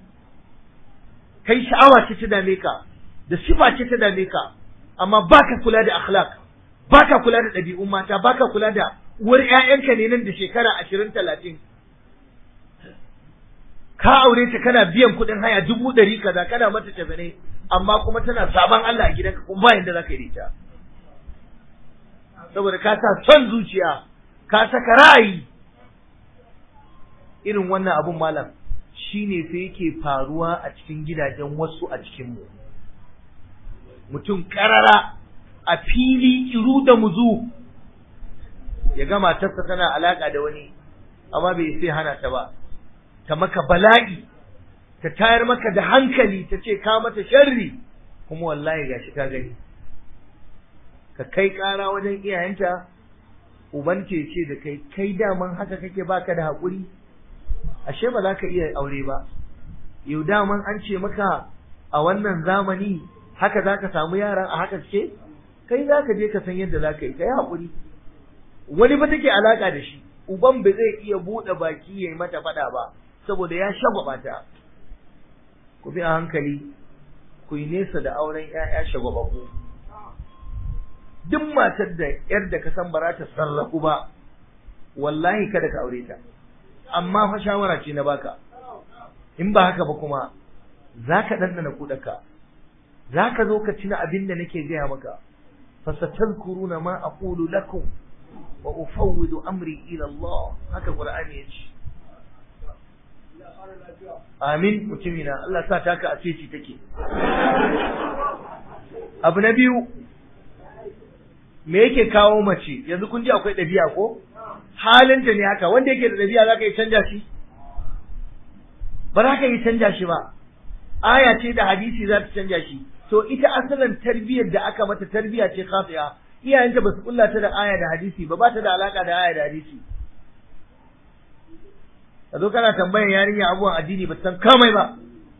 kai sha'awa ce ta dame ka da sifa ce ta dame ka amma ba ka kula da akhlaq ba ka kula da ɗabi'un mata ba ka kula da uwar 'ya'yanka ne nan da shekara ashirin talatin ka aure ta kana biyan kuɗin haya dubu ɗari kaza kana mata tafi amma kuma tana sabon Allah a gidanka kuma ba yanda za ka yi ta saboda ka sa son zuciya ka saka ra'ayi irin wannan abun malam shine fa yake faruwa a cikin gidajen wasu a cikin mu mutum karara a fili iru da muzu ya ga matarsa tana alaka da wani amma bai sai hana ta ba ta maka bala'i ta tayar maka da hankali ta ce ka mata sharri kuma wallahi gashi ka gani ka kai ƙara wajen iyayenta uban ce ce da kai kai daman haka kake baka da haƙuri ashe ba za ka iya aure ba yau daman an ce maka a wannan zamani haka za ka samu yaran a haka ce kai za ka je ka san yadda za ka yi ka yi haƙuri wani ba take alaƙa da shi uban ba zai iya buɗe baki ya yi mata faɗa ba saboda ya shagwaba ta ku bi a hankali ku yi nesa da auren ‘ya'ya shagwabaku duk matar da yar da ka san ba za ta sarrafu ba wallahi kada ka aure ta amma fa shawara ce na baka in ba haka ba kuma za ka ɗanɗana kuɗaka za ka zo ka cina abin da nake gaya maka fasatazkuruna ma aqulu lakum wa ufawwidu amri ila Allah haka Qur'ani ya ce amin mutumina Allah sa ta ka a ce take abu na biyu me yake kawo mace yanzu kun ji akwai ɗabi'a ko halinta ne haka wanda yake da ɗabi'a za ka yi canja shi ba za ka yi canja shi ba aya ce da hadisi za ta canja shi to ita asalin tarbiyyar da aka mata tarbiyya ce khatiya iyayenta ba su kulla ta da aya da hadisi ba ba ta da alaka da aya da hadisi ka zo kana tambayan yarinya abubuwan addini ba san kamai ba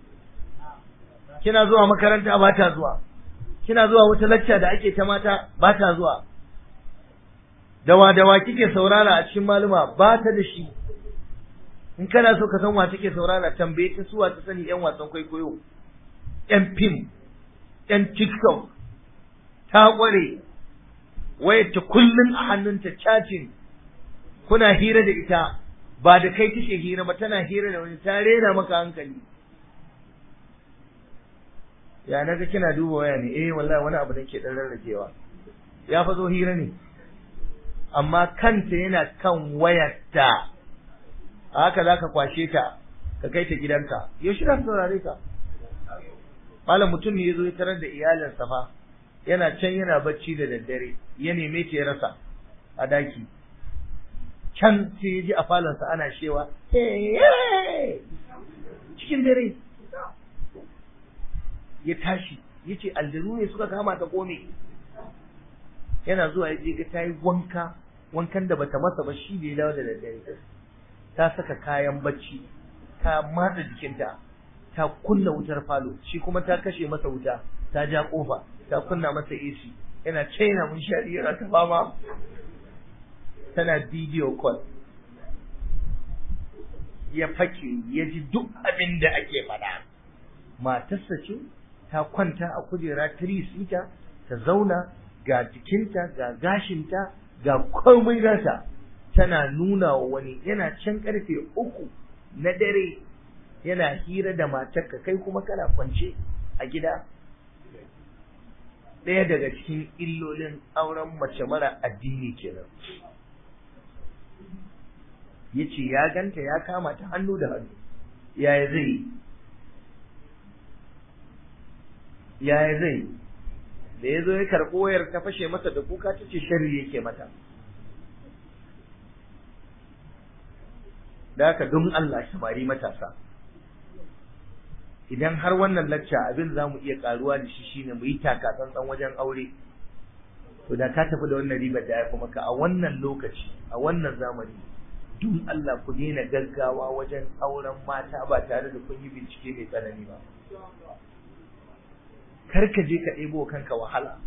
kina zuwa makaranta ba ta zuwa kina zuwa wata lacca da ake ta mata ba ta zuwa dawa dawa kike saurara a cikin maluma ba ta da shi in kana so ka san wa take saurara tambaye ta suwa ta sani yan wasan kwaikwayo yan fim yan tiktok ta kware wayar ta kullun a hannunta chatting kuna hira da ita ba da kai take hira ba tana hira da wani ta rera maka hankali ya naga kina duba waya ne eh wallahi wani abu nake dan rarrakewa ya fa zo hira ne amma kanta yana kan wayarta a haka zaka kwashe ta ka kai ta gidanka yaushe za saurare ka malam mutum ne yazo ya tarar da iyalinsa fa yana can yana bacci da daddare ya neme ta ya rasa a daki can sai ya ji a falonsa ana shewa cikin dare ya tashi ya ce aljanu ne suka kama ta kome yana zuwa ya je ga ta yi wanka wankan da bata masa ba shi da ya dawo da daddare ta saka kayan bacci ta matsa jikinta ta kunna wutar falo shi kuma ta kashe masa wuta ta ja kofa ta kunna masa AC yana chaina mun shari yana ta fama tana video call ya fake ya ji duk abin da ake faɗa matarsa ce ta kwanta a kujera tirisita ta zauna ga jikinta ga gashinta ga komai nata tana nuna wa wani yana can karfe uku na dare yana hira da matarka kai kuma kana kwance a gida ɗaya daga cikin illolin auren mace mara addini kenan ya ce ya ganta ya kama ta hannu da hannu yaya zai yaya zai da ya zo ya karɓo wayar ta fashe masa da kuka ta ce sharri yake mata da haka don Allah samari matasa idan har wannan lacca abin za mu iya karuwa da shi shine mu yi taka tsantsan wajen aure to da ka tafi da wannan ribar da ya kuma ka a wannan lokaci a wannan zamani don Allah ku daina gaggawa wajen auren mata ba tare da kun yi bincike mai tsanani ba kar ka je ka ɗebo kanka wahala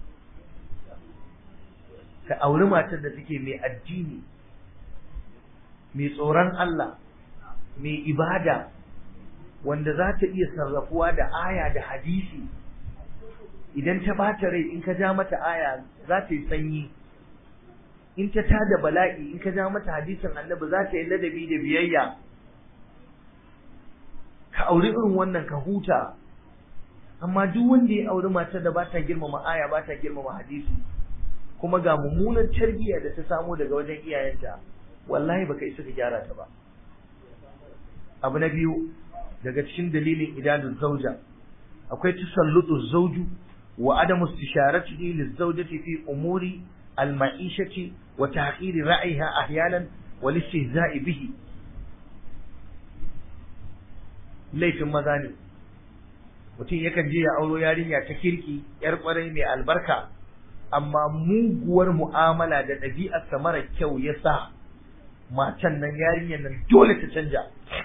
ka auri matar da take mai addini mai tsoron Allah mai ibada wanda za ta iya sarrafuwa da aya da hadisi idan ta bata rai in ka ja mata aya za ta yi sanyi in ta tada bala'i in ka ja mata hadisin annabi za ta yi ladabi da biyayya ka auri irin wannan ka huta amma duk wanda ya auri matar da ba ta girmama aya ba ta girmama hadisi kuma ga mummunan tarbiyya da ta samo daga wajen iyayenta wallahi baka isa ka gyara ta ba abu na biyu daga cikin dalilin idanun zauja akwai tasallutu zauju wa adamu istisharatihi lizawjati fi umuri al-ma'ishati wa tahqir ra'iha ahyanan wal istihza'i bihi laifin maza ne mutum yakan je ya auro yarinya ta kirki yar kwarai mai albarka amma muguwar mu'amala da ɗabi'arsa mara kyau ya sa matan nan yarinyar nan dole ta canja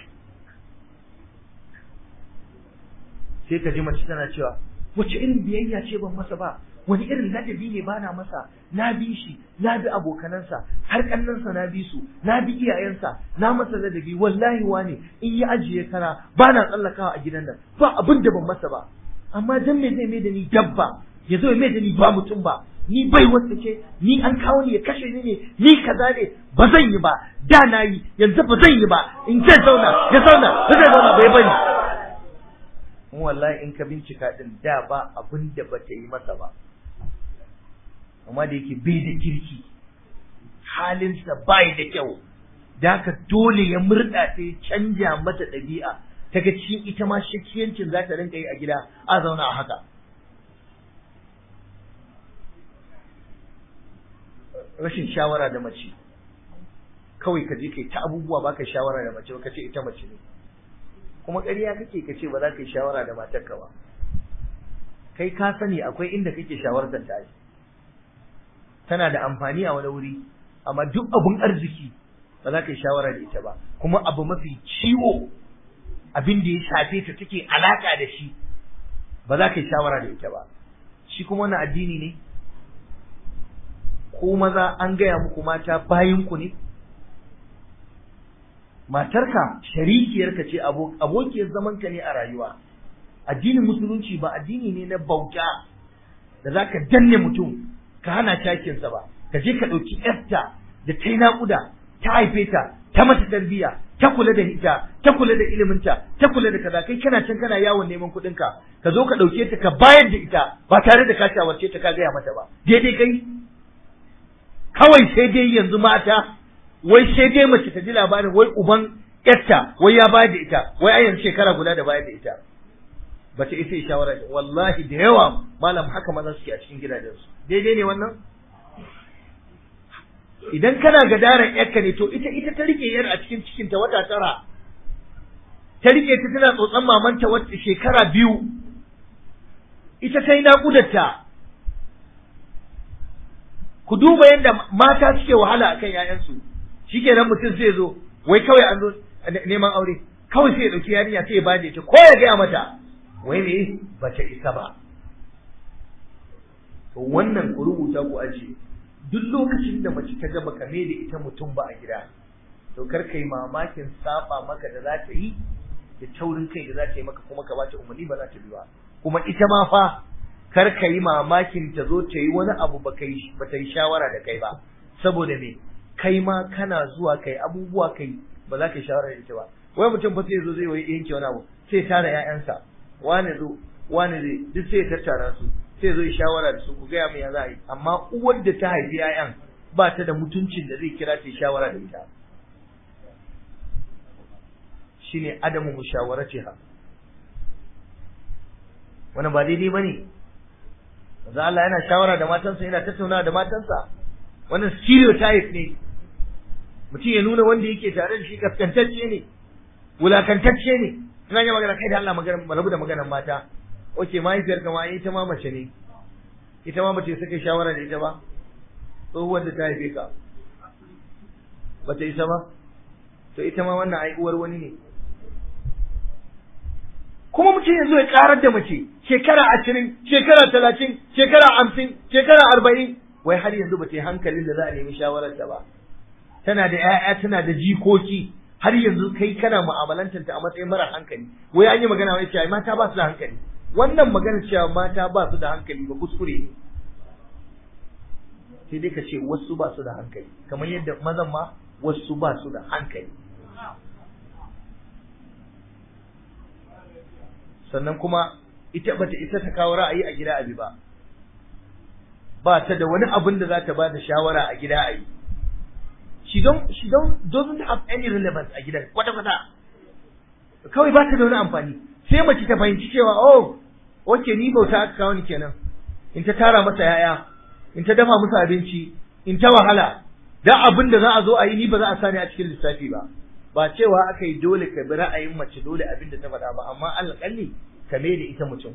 sai ka ji mace tana cewa wace irin biyayya ce ban masa ba wani irin ladabi ne bana masa na bi shi na bi abokanansa har kannansa na bi su na bi iyayensa na masa ladabi wallahi wane in ya ajiye kana bana tsallakawa a gidan nan ba abin da ban masa ba amma dan me zai mai da ni dabba ya zo ya mai da ni ba mutum ba ni bai wata ce ni an kawo ni ya kashe ni ne ni kaza ne ba zan yi ba da na yi yanzu ba zan yi ba in zai zauna ya zauna ba zai zauna bai bari in wallahi in ka bincika din da ba abin da ba ta yi masa ba amma da yake bai da kirki halinsa bai da kyau da haka dole ya murɗa ta ya canja mata ɗabi'a ta ga cikin ita ma shakiyancin za ta rinka yi a gida a zauna a haka rashin shawara da mace kawai ka je kai ta abubuwa baka shawara da mace ka ce ita mace ne kuma ƙarya kake ka ce ba za ka yi shawara da matarka ba kai ka sani akwai inda kake shawartar ta tana da amfani a wani wuri amma duk abun arziki ba za ka yi shawara da ita ba kuma abu mafi ciwo abin da ya shafe ta take alaka da shi ba za ka yi shawara da ita ba shi kuma wani addini ne ko maza an gaya muku mata bayinku ne matarka sharikiyarka ce abokiyar zamanka ne a rayuwa addinin musulunci ba addini ne na bauta da za ka danne mutum ka hana takinsa ba ka je ka ɗauki yarta da ta yi naƙuda ta haife ta ta mata tarbiyya ta kula da ita ta kula da iliminta ta kula da kaza kai kana can kana yawon neman kuɗinka ka zo ka ɗauke ta ka bayar da ita ba tare da ka shawarce ta ka gaya mata ba daidai kai kawai sai dai yanzu mata wai sai dai mace ta ji labarin wai uban yarta wai ya bayar da ita wai a yanzu shekara guda da bayar da ita ba ta isa shawara da wallahi da yawa malam haka maza suke a cikin gidajensu daidai ne wannan idan kana gadaran yarka ne to ita ita ta rike yar a cikin cikin ta wata tara ta rike ta tana tsotsan mamanta wata shekara biyu ita ta yi naƙudarta ku duba yadda mata suke wahala akan ‘ya'yansu shi kenan mutum zai zo wai kawai an zo neman aure kawai sai ya ɗauki yarinya sai ya bada ita ko ya gaya mata wai ne ba ta isa ba to wannan ku rubuta ku ajiye duk lokacin da mace ta gaba kame da ita mutum ba a gida to kar ka yi mamakin saba maka da za ta yi da taurin kai da za ta yi maka kuma ka ba ta umarni ba za ta bi ba kuma ita ma fa kar ka yi mamakin ta zo ta yi wani abu ba ta yi shawara da kai ba saboda me kai ma kana zuwa kai abubuwa kai ba za ka yi shawara da ita ba wai mutum fa sai zo zai yi yanke wani abu sai tara ƴaƴansa wani zo wani zai duk sai ya tattara su sai zo yi shawara da su ku gaya min ya za a yi amma uwar da ta haifi ƴaƴan ba ta da mutuncin da zai kira ta yi shawara da ita shine adamu mushawaratiha wannan ba daidai bane manzo Allah yana shawara da matansa yana tattaunawa da matansa wannan stereotype ne mutum ya nuna wanda yake tare da shi kaskantacce ne wulakantacce ne ina yi magana kai da Allah magana rabu da maganar mata oke mahaifiyar kama ita ma mace ne ita ma mace suka shawara da ita ba tsohuwar da ta haife ka bata isa ba to ita ma wannan ai uwar wani ne kuma mutum ya zo ya karar da mace shekara ashirin shekara talatin shekara hamsin shekara arba'in wai har yanzu ba ta yi hankalin da za a nemi shawararta ba tana da 'ya'ya tana da jikoki har yanzu kai kana mu'amalantar ta a matsayin mara hankali wai an yi magana wai cewa mata ba su da hankali wannan magana cewa mata ba su da hankali ba kuskure ne sai dai ka ce wasu ba su da hankali kamar yadda mazan ma wasu ba su da hankali sannan kuma ita bata ita ta kawo ra'ayi a gida abi ba ba ta da wani abin da za ta ba da shawara a gida a yi she don't she don't doesn't have any relevance a gidan kwata kwata kawai ba ta da wani amfani sai mace ta fahimci cewa oh okay ni bauta aka kawo ni kenan in ta tara masa yaya in ta dafa musu abinci in ta wahala dan abin da za a zo a yi ni ba za a sani a cikin lissafi ba ba cewa aka yi dole ka bi ra'ayin mace dole abin da ta faɗa ba amma alƙalli ka da ita mutum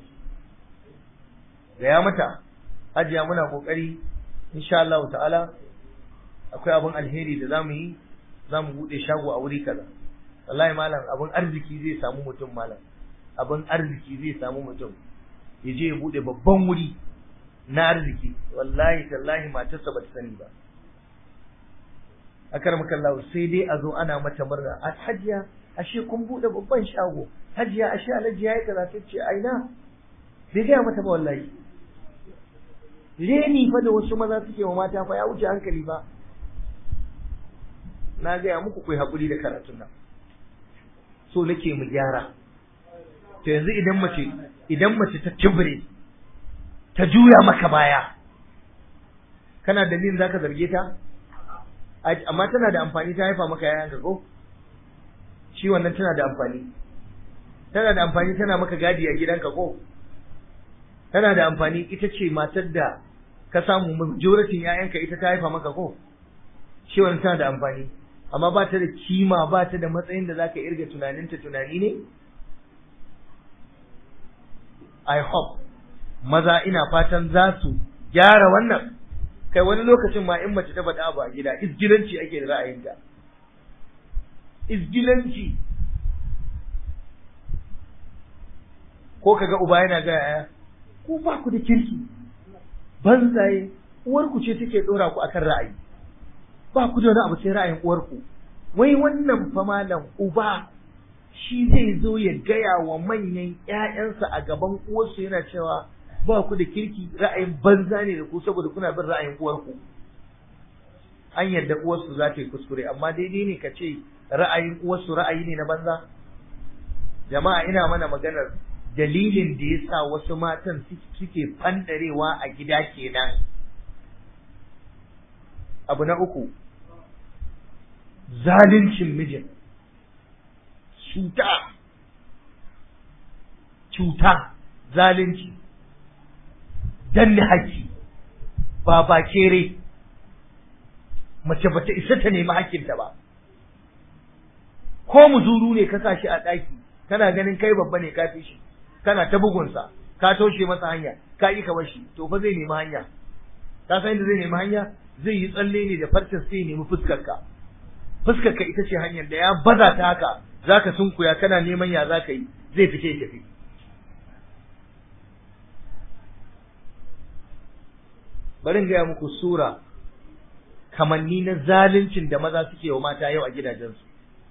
gaya mata hajiya muna kokari insha Allah ta'ala akwai abin alheri da zamu yi zamu bude shago a wuri kaza wallahi malam abin arziki zai samu mutum malam abin arziki zai samu mutum ya je ya bude babban wuri na arziki wallahi tallahi matarsa bata sani ba akar makallahu sai dai a zo ana mata murna a hajiya ashe kun bude babban shago hajiya ashe alhaji yayi kaza ta ce aina bai gaya mata ba wallahi reni fa da wasu maza suke wa mata fa ya wuce hankali ba na gaya muku kai haƙuri da karatun nan so nake mu gyara to yanzu idan mace idan mace ta tibire ta juya maka baya kana dalilin zaka zarge ta amma tana da amfani ta haifa maka yayan ko shi wannan tana da amfani tana da amfani tana maka gadi a gidanka ko tana da amfani ita ce matar da ka samu majoratin yayanka ita ta haifa maka ko shi wannan tana da amfani amma ba ta da kima ba ta da matsayin da zaka irga tunaninta tunani ne I hope maza ina fatan za su gyara wannan kai wani lokacin ma in mace ta faɗa abu a gida isgilanci ake da ra'ayinta isgilanci ko kaga uba yana ga yaya ku ba ku da kirki banzaye uwarku ce take dora ku akan ra'ayi ba ku da wani abu sai ra'ayin uwarku wai wannan fa malam uba shi zai zo ya gaya wa manyan ƴaƴansa a gaban uwarsu yana cewa ba ku da kirki ra'ayin banza ne da ku saboda kuna bin ra'ayin uwarku an yadda uwarsu za ta yi kuskure amma daidai ne ka ce ra'ayin uwarsu ra'ayi ne na banza jama'a ina mana maganar dalilin da ya sa wasu matan suke fandarewa a gida kenan abu na uku zalincin mijin cuta cuta zalunci danne haƙƙi ba ba kere mace bata isa ta nemi haƙƙinta ba ko muzuru ne ka sa shi a ɗaki kana ganin kai babba ne ka fi shi kana ta bugunsa ka toshe masa hanya ka yi ka shi to fa zai nemi hanya ka san inda zai nemi hanya zai yi tsalle ne da farcen sai ya nemi fuskarka fuskarka ita ce hanyar da ya baza ta haka zaka sunkuya kana neman ya zaka yi zai fice ya tafi bari in gaya muku sura kamanni na zaluncin da maza suke wa mata yau a gidajensu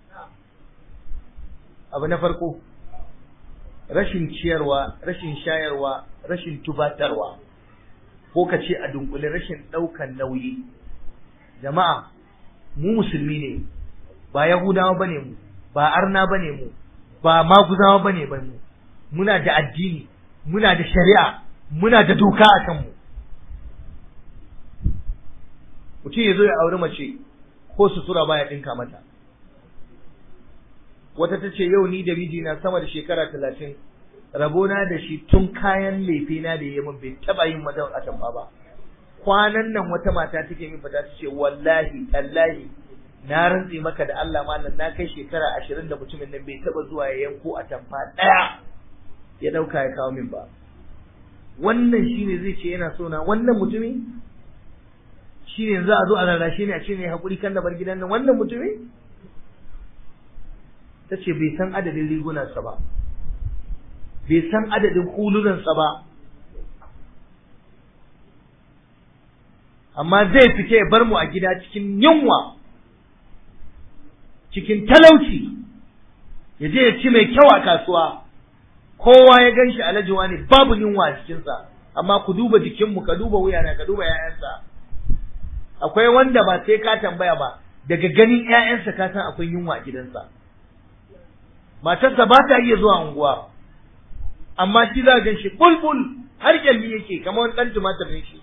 abu na farko rashin ciyarwa rashin shayarwa rashin tubatarwa ko ka ce a dunkule rashin ɗaukan nauyi jama'a mu musulmi ne ba yahudawa bane mu ba arna bane mu ba maguzawa bane ba mu muna da addini muna da shari'a muna da doka a kanmu mutum ya zo ya auri mace ko sutura baya ɗinka mata wata ta ce yau ni da mijina sama da shekara talatin rabona da shi tun kayan lefena da ya min bai taɓa yin mata a tamba ba kwanan nan wata mata take min fata ta ce wallahi tallahi na rantse maka da Allah malam na kai shekara ashirin da mutumin nan bai taɓa zuwa ya yanko a tamfa ɗaya ya ɗauka ya kawo min ba wannan shine zai ce yana so na wannan mutumi shine za a zo a rarrashe ne a ce ne hakuri kan da bar gidan nan wannan mutumi ta ce bai san adadin rigunansa ba bai san adadin hulunansa ba amma zai fita ya bar mu a gida cikin yunwa cikin talauci ya je ya ci mai kyau a kasuwa kowa ya gan shi alajiwa ne babu yunwa a cikinsa amma ku duba jikinmu ka duba wuyana ka duba 'ya'yansa akwai wanda ba sai ka tambaya ba daga ganin 'ya'yansa ka san akwai yunwa a gidansa matarsa ba ta iya zuwa unguwa amma shi za gan shi bulbul har kyalli yake kamar wani ɗan tumatir ne shi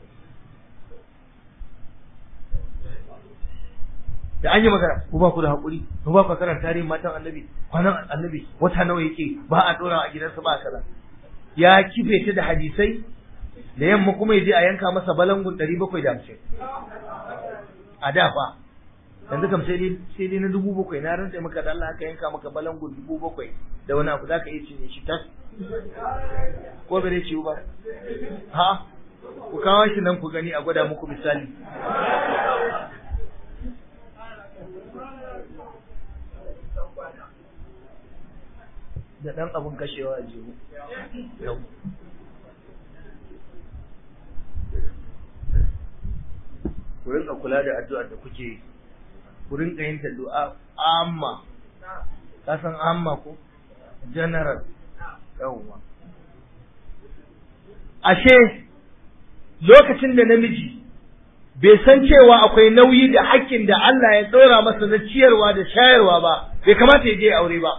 da an yi magana ku ba ku da haƙuri ku ba ku karanta tarihin matan annabi kwanan annabi wata nawa yake ba a ɗora a gidansa ba kaza ya kife ta da hadisai da yamma kuma ya je a yanka masa balangun ɗari bakwai da hamsin a da fa yanzu kam sai dai sai dai na dubu bakwai na rantsa maka da Allah aka yanka maka balangun dubu bakwai da wani abu zaka iya cinye shi tas ko bai ciwo ba ha ku kawo shi nan ku gani a gwada muku misali da ɗan abun kashewa a jihu yau ku rinka kula da addu'ar da kuke yi ku rinka yin ta du'a amma ka san amma ko general yawwa ashe lokacin da namiji bai san cewa akwai nauyi da hakkin da Allah ya ɗora masa na ciyarwa da shayarwa ba bai kamata ya je aure ba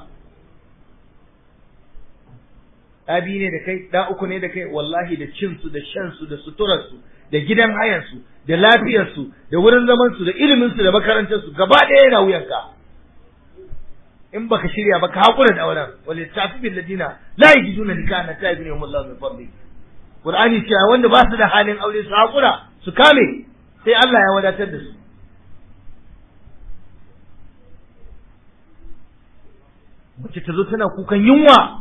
ɗa biyu ne da kai ɗa uku ne da kai wallahi da cinsu da shansu da suturarsu da gidan hayansu da lafiyarsu da wurin zamansu da iliminsu da makarantarsu gaba ɗaya yana wuyanka in baka shirya ba ka haƙura da auren wal tafi bil ladina la yajiduna nikahan ta ibn yawm Allah min fadli Qur'ani cewa wanda ba su da halin aure su haƙura su kame sai Allah ya wadatar da su mace ta zo tana kukan yunwa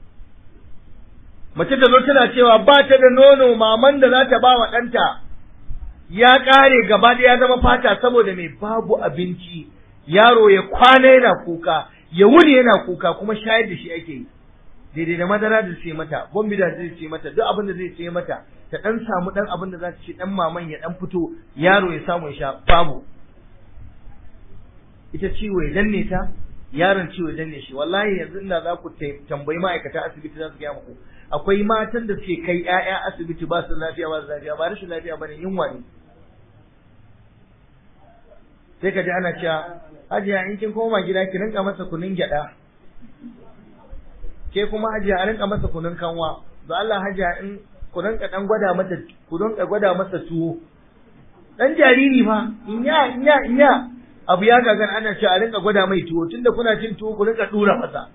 mace ta zo tana cewa ba ta da nono maman da za ta ba wa ɗanta ya ƙare gaba ɗaya ya zama fata saboda mai babu abinci yaro ya kwana yana kuka ya wuni yana kuka kuma shayar da shi ake yi daidai da madara da sai mata bombi da zai ce mata duk abin da zai ce mata ta dan samu dan abin da za ta ci dan maman ya dan fito yaro ya samu ya sha babu ita ciwo ya danne ta yaron ciwo ya danne shi wallahi yanzu inda za ku tambayi ma'aikata asibiti za su gaya muku akwai matan da suke kai 'ya'ya asibiti ba su lafiya ba su lafiya ba rashin lafiya bane yunwa ne sai ka ji ana cewa hajiya in kin koma gida ki rinka masa kunun gyada ke kuma hajiya a rinka masa kunun kanwa da Allah hajiya in ku rinka dan gwada mata ku rinka gwada masa tuwo dan jariri fa inya inya inya abu ya gagan ana cewa a rinka gwada mai tuwo tunda kuna cin tuwo ku rinka dura masa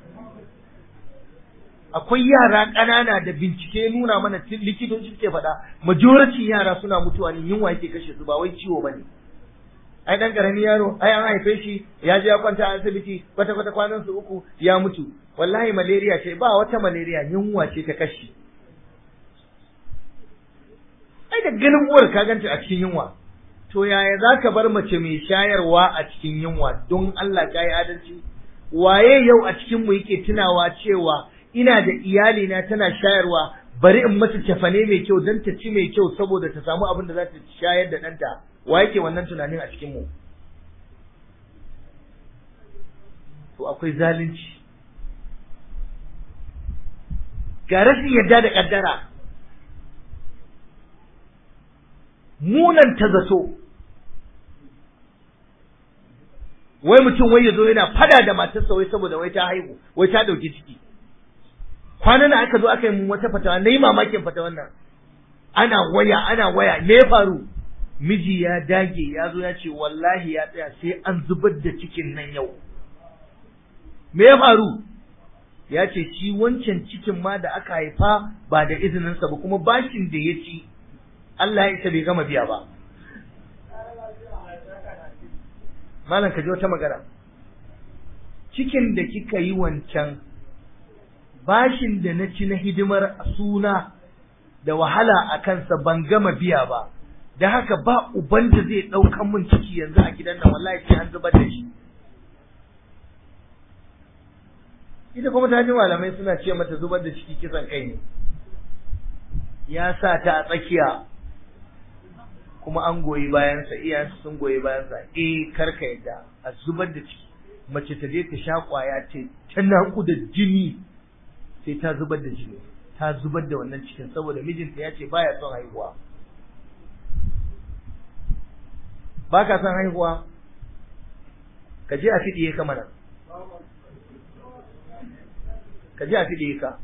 akwai yara ƙanana da bincike nuna mana likitoci suke faɗa majority yara suna mutuwa ne yunwa yake kashe su ba wai ciwo bane ai dan karami yaro ai an haife shi ya je ya kwanta a asibiti kwata kwata kwanan su uku ya mutu wallahi malaria ce ba wata malaria yunwa ce ta kashi ai da ganin uwar ka ganta a cikin yunwa to yaya zaka bar mace mai shayarwa a cikin yunwa don Allah ka yi adalci waye yau a cikin mu yake tunawa cewa ina da iyali na tana shayarwa bari in mata cefane mai kyau don ta ci mai kyau saboda ta samu abin da za ta shayar da ɗanta wa yake wannan tunanin a cikin mu to akwai zalunci ga rashin yadda da kaddara munan ta zato wai mutum wai ya zo yana fada da matarsa wai saboda wai ta haihu wai ta dauki ciki kwanan nan aka zo aka yi mun wata fatawa na yi mamakin fatawan nan ana waya ana waya me ya faru miji ya dage ya zo ya ce wallahi ya tsaya sai an zubar da cikin nan yau me ya faru ya ce shi wancan cikin ma da aka haifa ba da izininsa ba kuma bashin da ya ci Allah ya isa bai gama biya ba malam ka ji wata magana cikin da kika yi wancan bashin da na ci na hidimar suna da wahala a kansa ban gama biya ba da haka ba uban da zai ɗaukan min ciki yanzu a gidan nan wallahi sai an zubar da shi ita kuma ta ji malamai suna ce mata zubar da ciki kisan kai ne ya sa ta a tsakiya kuma an goyi bayansa iyayensa sun goyi bayansa eh karka yadda a zubar da ciki mace ta je ta sha kwaya ce ta naku da jini sai ta zubar da jini ta zubar da wannan cikin saboda mijinta ya ce baya son haihuwa ba ka son haihuwa ka je a fiɗiye ka mana ka je a fiɗiye ka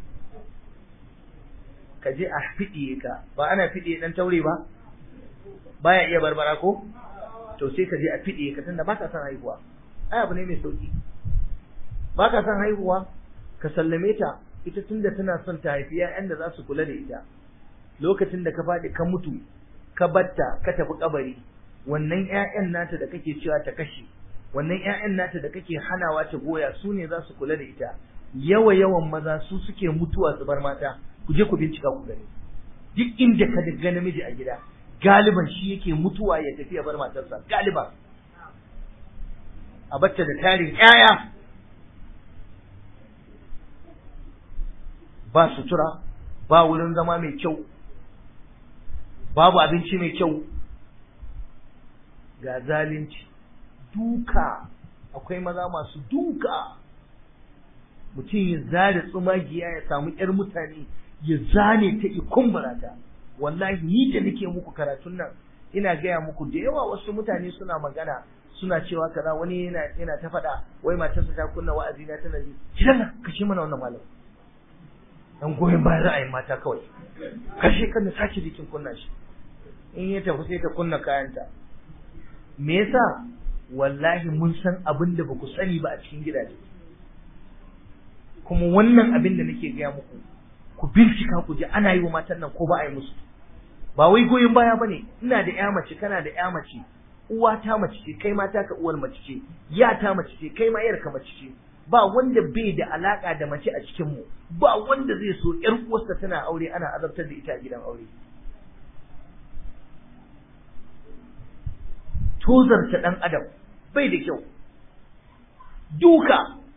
ka je a fiɗiye ka ba ana fiɗiye ɗan taure ba baya iya barbara ko to sai ka je a fiɗiye ka tunda ba ka son haihuwa ai abu ne mai sauki ba ka son haihuwa ka sallame ta ita tunda tana son ta haifi ƴaƴan da za su kula da ita lokacin da ka faɗi ka mutu ka batta ka tafi kabari wannan ƴaƴan nata da kake cewa ta kashe wannan ƴaƴan nata da kake hanawa ta goya su ne za su kula da ita yawa yawan maza su suke mutuwa su bar mata ku je ku bincika ku gani duk inda ka ga namiji a gida galiban shi yake mutuwa ya tafi ya bar matarsa galiban a bacce da tarin ƴaƴa ba sutura ba wurin zama mai kyau babu abinci mai kyau ga zalunci duka akwai maza masu duka mutum ya zare tsumagiya ya samu ƴar mutane ya zane ta ikumbura ta wallahi ni da nake muku karatun nan ina gaya muku da yawa wasu mutane suna magana suna cewa kaza wani yana yana ta faɗa wai matarsa ta kunna wa'azi na tana ji kidan nan kashe mana wannan malam dan goyon bayan ra'ayin mata kawai kashe kan da sake jikin kunna shi in ya tafi sai ta kunna kayanta me yasa wallahi mun san abin da ba ku sani ba a cikin gidaje kuma wannan abin da nake gaya muku ku bincika ku ji ana yi wa matan nan ko ba a yi musu ba wai goyon baya bane ina da ƴa mace kana da ƴa mace uwa ta mace ce kai ma taka uwar mace ce ya ta mace ce kai ma yar ka mace ce ba wanda bai da alaka da mace a cikin mu ba wanda zai so ƴar uwarsa tana aure ana azabtar da ita a gidan aure tozarta dan adam bai da kyau duka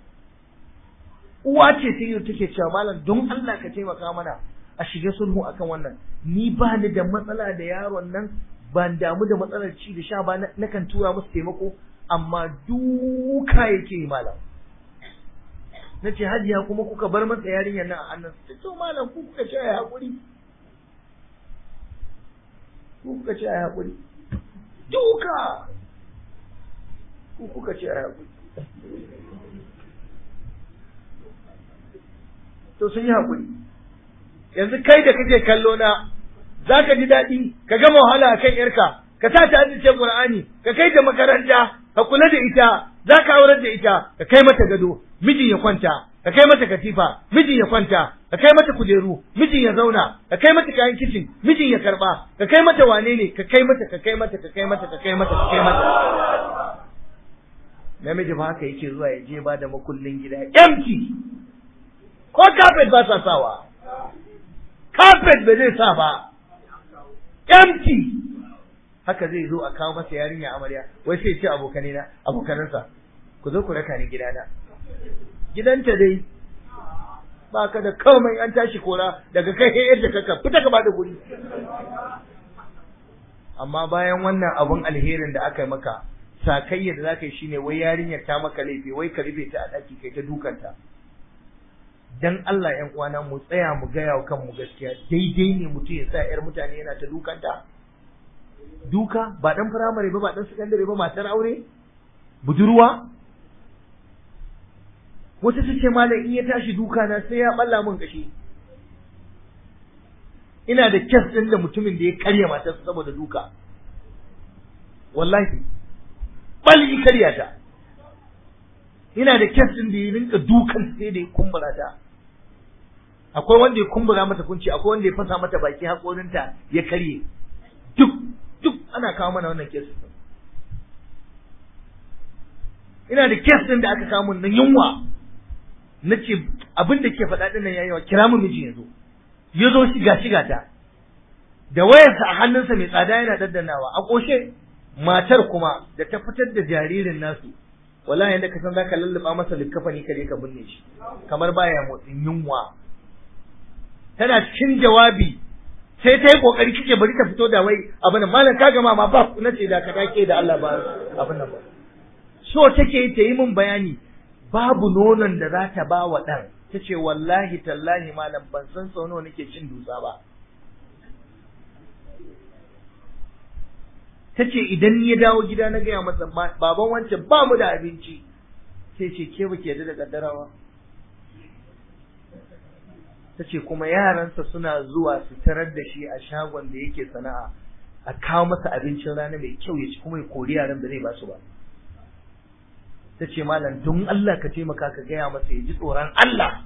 uwa ce sai yau take cewa malam don Allah ka taimaka mana a shiga sulhu akan wannan ni ba ni da matsala da yaron nan ban damu da matsalar ci da sha ba na kan tura musu taimako amma duka yake yi malam na ce hajiya kuma kuka bar masa yarinyar nan a hannun ta ce malam ku kuka ce a haƙuri ku kuka ce a haƙuri duka ku kuka ce a haƙuri to sun yi haƙuri yanzu kai da kake kallo na za ka ji daɗi ka gama wahala a kan ‘yarka ka sa ta ajiye Qur'ani ka kai ta makaranta ka kula da ita za ka aurar da ita ka kai mata gado mijin ya kwanta ka kai mata katifa mijin ya kwanta ka kai mata kujeru mijin ya zauna ka kai mata kayan kicin mijin ya karba ka kai mata wane ne ka kai mata ka kai mata ka kai mata ka kai mata ka kai mata namiji ba haka yake zuwa ya je ba da makullin gida empty ko carpet ba sa sawa carpet ba zai sa ba empty haka zai zo a kawo masa yarinya amarya wai sai ce abokanai na abokanansa ku zo ku raka ni gidana gidanta dai ba ka da komai an tashi kora daga kai sai yadda kaka fita ka bada guri amma bayan wannan abun alherin da aka yi maka sakayya da zaka yi shine wai yarinyar ta maka laifi wai ka rufe ta a daki kai ta dukanta dan Allah ƴan uwana mu tsaya mu gaya wa kanmu gaskiya daidai ne mutum ya sa ƴar mutane yana ta dukanta duka ba dan firamare ba ba dan sakandare ba matar aure budurwa wata ta ce malam in ya tashi duka na sai ya balla min kashi ina da kyas din da mutumin da ya karya matarsa saboda duka wallahi bali karya ta ina da kyas din da ya rinka dukan sai da ya kumbura ta akwai wanda ya kumbura mata kunci akwai wanda ya fasa mata baki haƙorinta ya karye duk duk ana kawo mana wannan kes ina da kes din da aka kawo mun nan yunwa na ce abin da ke faɗa ɗin nan yayi wa kira mu miji yanzu ya zo shiga shiga ta da wayarsa a hannunsa mai tsada yana daddanawa a ƙoshe matar kuma da ta fitar da jaririn nasu wallahi yanda ka san zaka lulluɓa masa likkafani ka je ka binne shi kamar baya motsin yunwa tana cikin jawabi sai ta yi kokari kike bari ta fito da wai abin nan malam ka gama ma ba na ce da ka dake da Allah ba abin nan ba so take ta yi min bayani babu nonon da za ta ba wa ɗan ta ce wallahi tallahi malam ban san sau nawa nake cin dutsa ba ta ce idan ya dawo gida na gaya masa baban wancan ba mu da abinci sai ce ke ba ke da kaddarawa ta ce kuma yaransa suna zuwa su tarar da shi a shagon da yake sana'a a kawo masa abincin rana mai kyau ya ci kuma ya kori yaran da zai ba su ba ta ce malam don Allah ka taimaka ka gaya masa ya ji tsoron Allah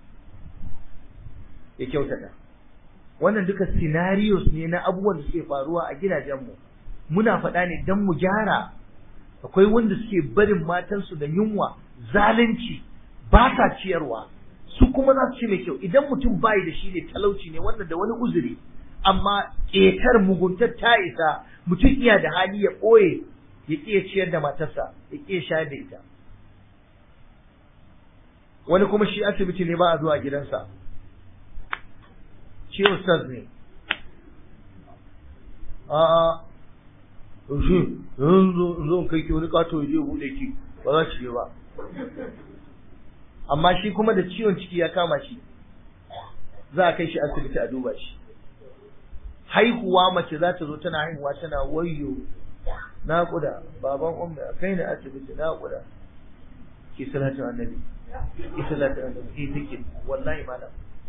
ya kyautata wannan duka scenarios ne na abubuwan da suke faruwa a gidajenmu muna faɗa ne don mu gyara akwai wanda suke barin matansu da yunwa zalunci ba sa ciyarwa su kuma za su ci mai kyau idan mutum bayi da shi ne talauci ne wannan da wani uzuri amma ƙetar muguntar ta isa mutum iya da hali ya ɓoye ya ƙi ciyar da matarsa ya ƙi shayar da ita wani kuma shi asibiti ne ba a zuwa gidansa shi ustaz ne a'a yaushe yanzu zo kai ki wani kato ya je buɗe ki ba za ki je ba amma shi kuma da ciwon ciki ya kama shi za a kai shi asibiti a duba shi haihuwa mace za ta zo tana haihuwa tana wayyo naƙuda baban umma kai ni asibiti naƙuda ki salatu annabi ki salatu annabi ki zikir wallahi malam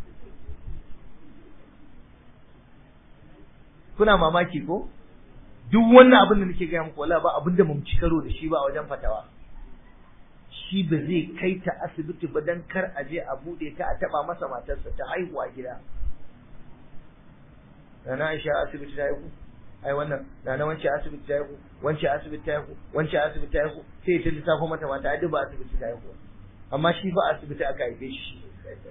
kuna mamaki ko duk wannan abin da nake gaya muku wallahi ba abin da mun ci karo da shi ba a wajen fatawa shi ba zai kai ta asibiti ba dan kar a je a bude ta a taba masa matarsa ta haihuwa gida Nana Aisha asibiti ta haihu ai wannan Nana wance asibiti ta haihu wance asibiti ta haihu wance asibiti ta haihu sai ta lissafo mata mata ai ba asibiti ta haihu amma shi ba asibiti aka haife shi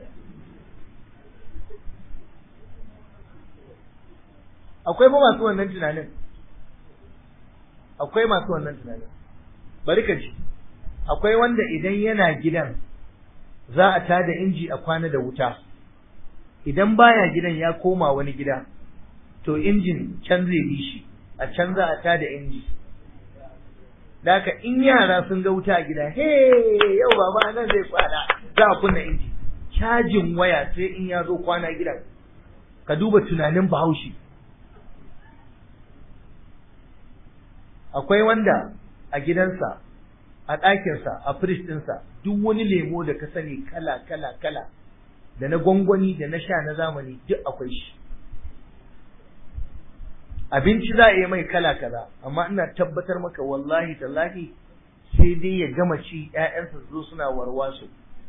akwai ba masu wannan tunanin akwai masu wannan tunanin bari ka ji akwai wanda idan yana gidan za a tada inji a kwana da wuta idan baya gidan ya koma wani gida to injin can zai bi shi a can za a tada inji Daka in yara sun ga wuta a gida he yau baba nan zai kwana za a kunna inji cajin waya sai in ya zo kwana gidan ka duba tunanin bahaushe akwai wanda a gidansa a ɗakinsa a firist ɗinsa duk wani lemo da ka sani kala kala kala da na gwangwani da na sha na zamani duk akwai shi abinci za a yi mai kala kaza amma ina tabbatar maka wallahi tallahi sai dai ya gama ci ƴaƴansa zo suna warwaso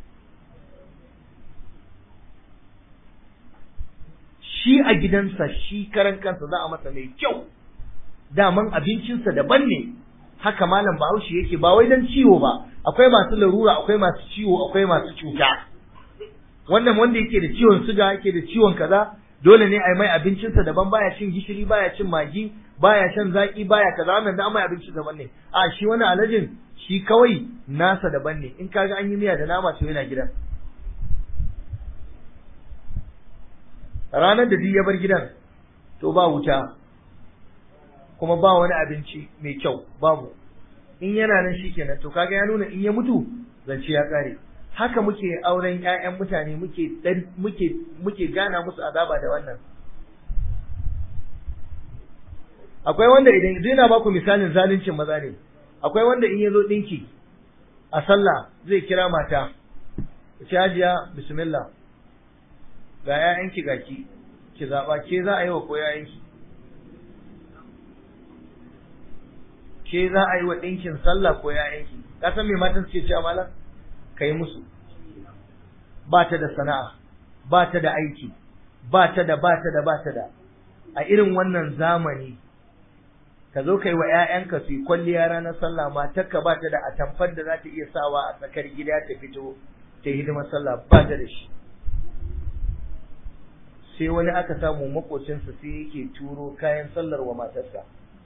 shi a gidansa shi karan kansa za a masa mai kyau daman abincinsa daban ne haka malam bahaushe yake ba wai dan ciwo ba akwai masu larura akwai masu ciwo akwai masu cuta wannan wanda yake da ciwon suga yake da ciwon kaza dole ne a yi mai abincinsa daban baya cin gishiri baya cin magi baya shan zaki baya kaza wannan da mai abinci daban ne a shi wani alajin shi kawai nasa daban ne in kaga an yi miya da nama to yana gidan ranar da duk ya bar gidan to ba wuta kuma ba wani abinci mai kyau babu in yana nan shikenan to kaga ya nuna in ya mutu zance ya kare haka muke auren ƴaƴan mutane muke muke muke gana musu azaba da wannan akwai wanda idan idan na baku misalin zaluncin maza ne akwai wanda in yazo dinki a sallah zai kira mata ce hajiya bismillah ga ƴaƴanki gaki ki zaba ke za a yi wa ko ƴaƴanki ke za a yi wa ɗinkin sallah ko ƴaƴanki ka san me matan suke cewa malam ka yi musu ba ta da sana'a ba ta da aiki ba ta da ba ta da ba ta da a irin wannan zamani ka zo ka yi wa 'ya'yanka su yi kwalliya ranar sallah matarka ba ta da atamfar da za ta iya sawa a tsakar gida ta fito ta yi hidimar sallah ba ta da shi sai wani aka samu makocinsa sai yake turo kayan sallar wa matarsa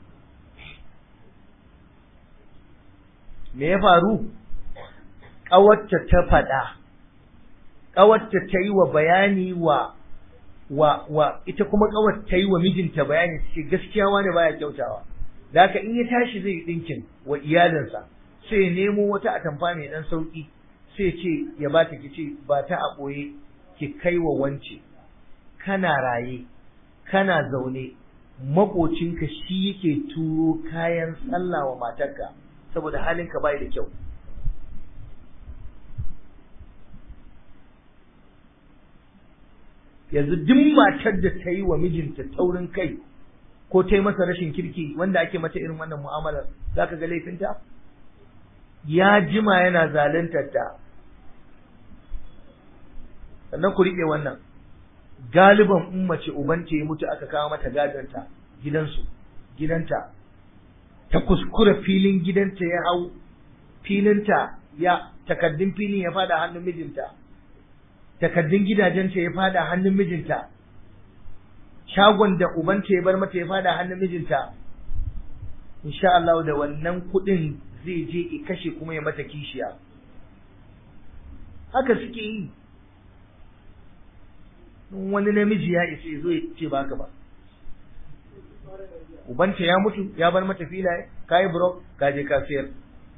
me ya faru ƙawarta ta faɗa, ƙawarta ta yi wa bayani wa wa wa ita kuma ƙawar ta yi wa mijinta bayani ce gaskiya wani baya kyautawa. Da haka in ya tashi zai ɗinkin wa iyalinsa sai ya nemo wata atamfa mai ɗan sauƙi sai ce ya ba ta kice ba ta a ɓoye ki kai wa wance kana raye kana zaune maƙocinka shi yake turo kayan sallah wa matarka saboda halinka bai da kyau. yanzu duk matar da ta yi wa mijinta taurin kai ko ta yi masa rashin kirki wanda ake mata irin wannan mu'amalar za ka ga laifinta ya jima yana zaluntar ta sannan ku riƙe wannan galiban in mace ubanta ya mutu aka kawo mata gadonta gidansu gidanta ta kuskura filin gidanta ya hau filinta ya takaddun filin ya fada hannun mijinta takaddun gidajenta ya fada hannun mijinta shagon da ubanta ya bar mata ya fada hannun mijinta insha Allah da wannan kuɗin zai je i kashe kuma ya mata kishiya haka suke yi wani namiji ya isa ya zo ya ce baka ba ubanta ya mutu ya bar mata filaye kayi burok ka je ka siyar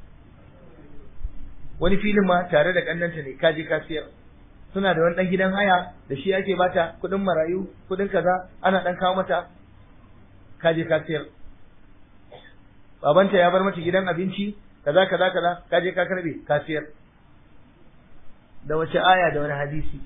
wani filin ma tare da kannanta ne ka je ka siyar suna da wani dan gidan haya da shi ake bata kuɗin marayu kuɗin kaza ana dan kawo mata ka je ka sayar babanta ya bar mata gidan abinci kaza kaza kaza ka je ka karbe ka sayar da wace aya da wani hadisi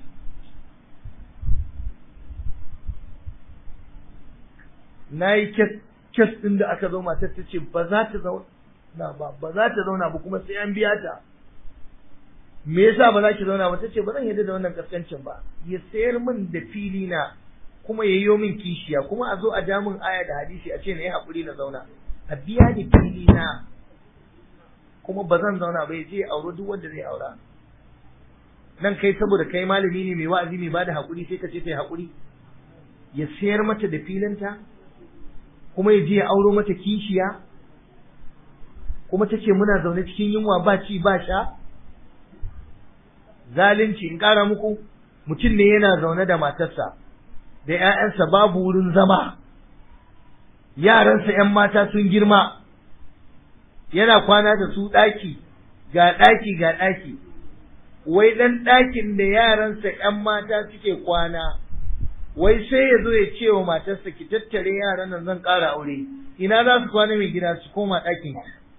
na yi kes ɗin da aka zo matar ta ce ba za ta zauna ba ba za ta zauna ba kuma sai an biya ta me yasa ba za ki zauna ba ta ce ba zan yarda da wannan kaskancin ba ya sayar min da fili na kuma ya yi min kishiya kuma a zo a ja min aya da hadisi a ce na yi haƙuri na zauna a biya ni fili na kuma ba zan zauna ba ya je ya auro duk wanda zai aura nan kai saboda kai malami ne mai wa'azi mai bada haƙuri sai ka ce sai haƙuri ya sayar mata da filinta kuma ya je ya auro mata kishiya kuma ta ce muna zaune cikin yunwa ba ci ba sha zalunci in ƙara muku mutum ne yana zaune da matarsa da ‘ya'yansa babu wurin zama yaransa ‘yan mata sun girma yana kwana da su ɗaki ga ɗaki ga ɗaki wai ɗan ɗakin da yaransa ‘yan mata suke kwana wai sai ya zo ya ce wa matarsa ki tattare yaran nan zan ƙara aure ina za su kwana mai gida su koma ɗakin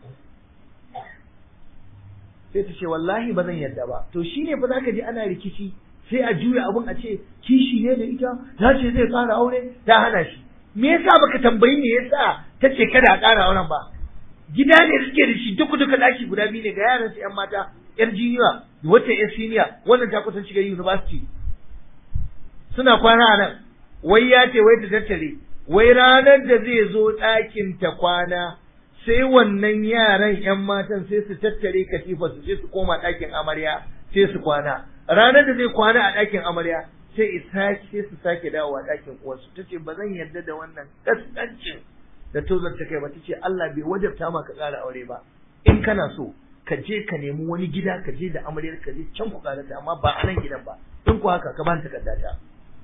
sai ta ce wallahi ba zan yadda ba to shine fa zaka ji ana rikici sai a juya abun a ce kishi ne da ita ta ce zai ƙara aure ta hana shi me yasa baka tambayi me yasa ta ce kada a ƙara auren ba gida ne suke da shi duk duka ɗaki guda biyu ne ga yaran su ƴan mata ƴar jiniya wata ƴar siniya wannan ta kusan shiga university suna kwana a nan wai ya ce wai ta tattare wai ranar da zai zo ɗakin ta kwana sai wannan yaran ‘yan matan sai su tattare katifa su sai su koma ɗakin amarya sai su kwana ranar da zai kwana a ɗakin amarya sai sai su sake dawowa ɗakin uwarsu ta ce ba zan yarda da wannan kaskancin da tozar ta kai ba ta ce Allah bai wajabta ma ka ƙara aure ba in kana so ka je ka nemi wani gida ka je da amaryar ka je can ku ƙarata amma ba a nan gidan ba in ku haka ka ban takardata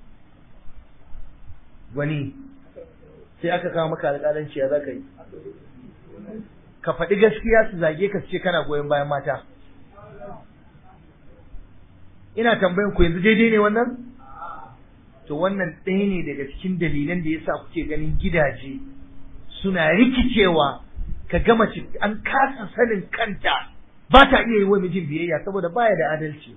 wani sai aka kawo maka alƙalanci ya za ka yi ka faɗi gaskiya su zage ka ce kana goyon bayan mata ina tambayan ku yanzu daidai ne wannan to wannan ɗaya ne daga cikin dalilan da yasa kuke ganin gidaje suna rikicewa ka gama an kasa sanin kanta ba ta iya yi wa mijin biyayya saboda baya da adalci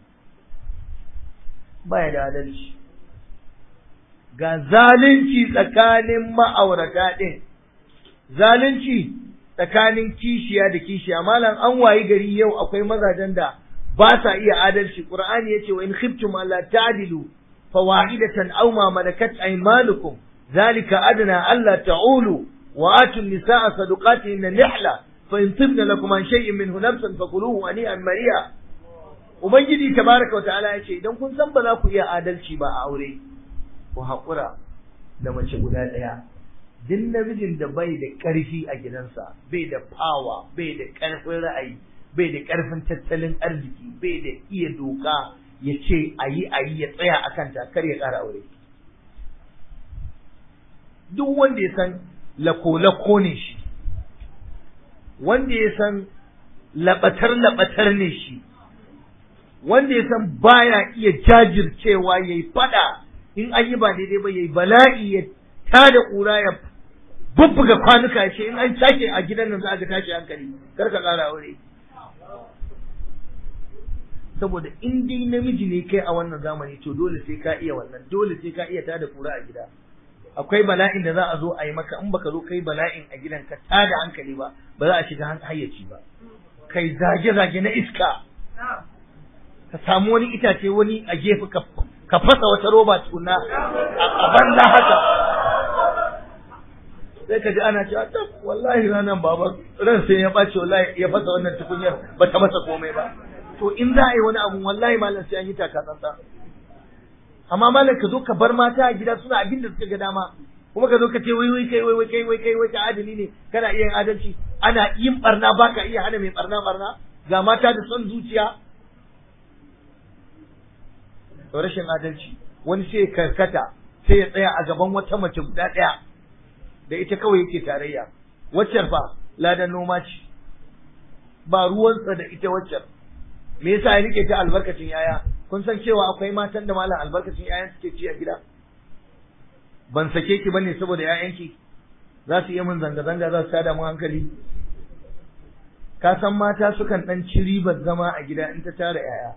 baya da adalci ga zalunci tsakanin ma'aurata ɗin zalunci tsakanin kishiya da kishiya malam an wayi gari yau akwai mazajen da ba sa iya adalci qur'ani yace wa in khiftum alla ta'dilu fawahidatan aw ma malakat aymanukum zalika adna alla ta'ulu wa atu an-nisaa sadaqatihinna nihla fa in tibna lakum an shay'in minhu nafsan fakuluhu ani'an mariya ubangiji tabaraka wa ta'ala yace idan kun san ba za ku iya adalci ba a aure ku haƙura da mace guda ɗaya duk namijin da bai da ƙarfi a gidansa bai da fawa bai da ƙarfin ra'ayi bai da ƙarfin tattalin arziki bai da iya doka ya ce a yi a yi ya tsaya a kanta kar ya ƙara aure duk wanda ya san lako-lako ne shi wanda ya san laɓatar-laɓatar ne shi wanda ya san baya iya jajircewa ya yi faɗa in an yi ba daidai ba ya yi bala'i ya tada ƙura ya bubbuga kwanuka ce in an sake a gidan nan za a ga tashi hankali kar ka ƙara aure saboda in dai namiji ne kai a wannan zamani to dole sai ka iya wannan dole sai ka iya tada ƙura a gida akwai bala'in da za a zo a yi maka in baka zo kai bala'in a gidan ka tada hankali ba ba za a shiga hayyaci ba kai zage-zage na iska ka samu wani itace wani a gefe ka fasa wata roba tukuna a banza haka sai ka ji ana cewa ta wallahi ranar baba ran sai ya ɓace wallahi ya fasa wannan tukunyar ba ta masa komai ba to in za a yi wani abu wallahi malam sai an yi taka tsantsa amma malam ka zo ka bar mata a gida suna abin da suka ga dama kuma ka zo ka ce wai wai kai wai wai kai wai kai wai ka adali ne kana iya yin adalci ana yin barna baka iya hana mai barna barna ga mata da son zuciya to rashin adalci wani sai karkata sai ya tsaya a gaban wata mace guda ɗaya da ita kawai yake tarayya waccar fa ladan noma ce ba ruwansa da ita waccar me yasa ya rike ta albarkacin yaya kun san cewa akwai matan da malam albarkacin yayan suke ci a gida ban sake ki bane saboda yayanki za su iya min zanga-zanga za su tada mu hankali ka san mata sukan dan ci ribar zama a gida in ta tara yaya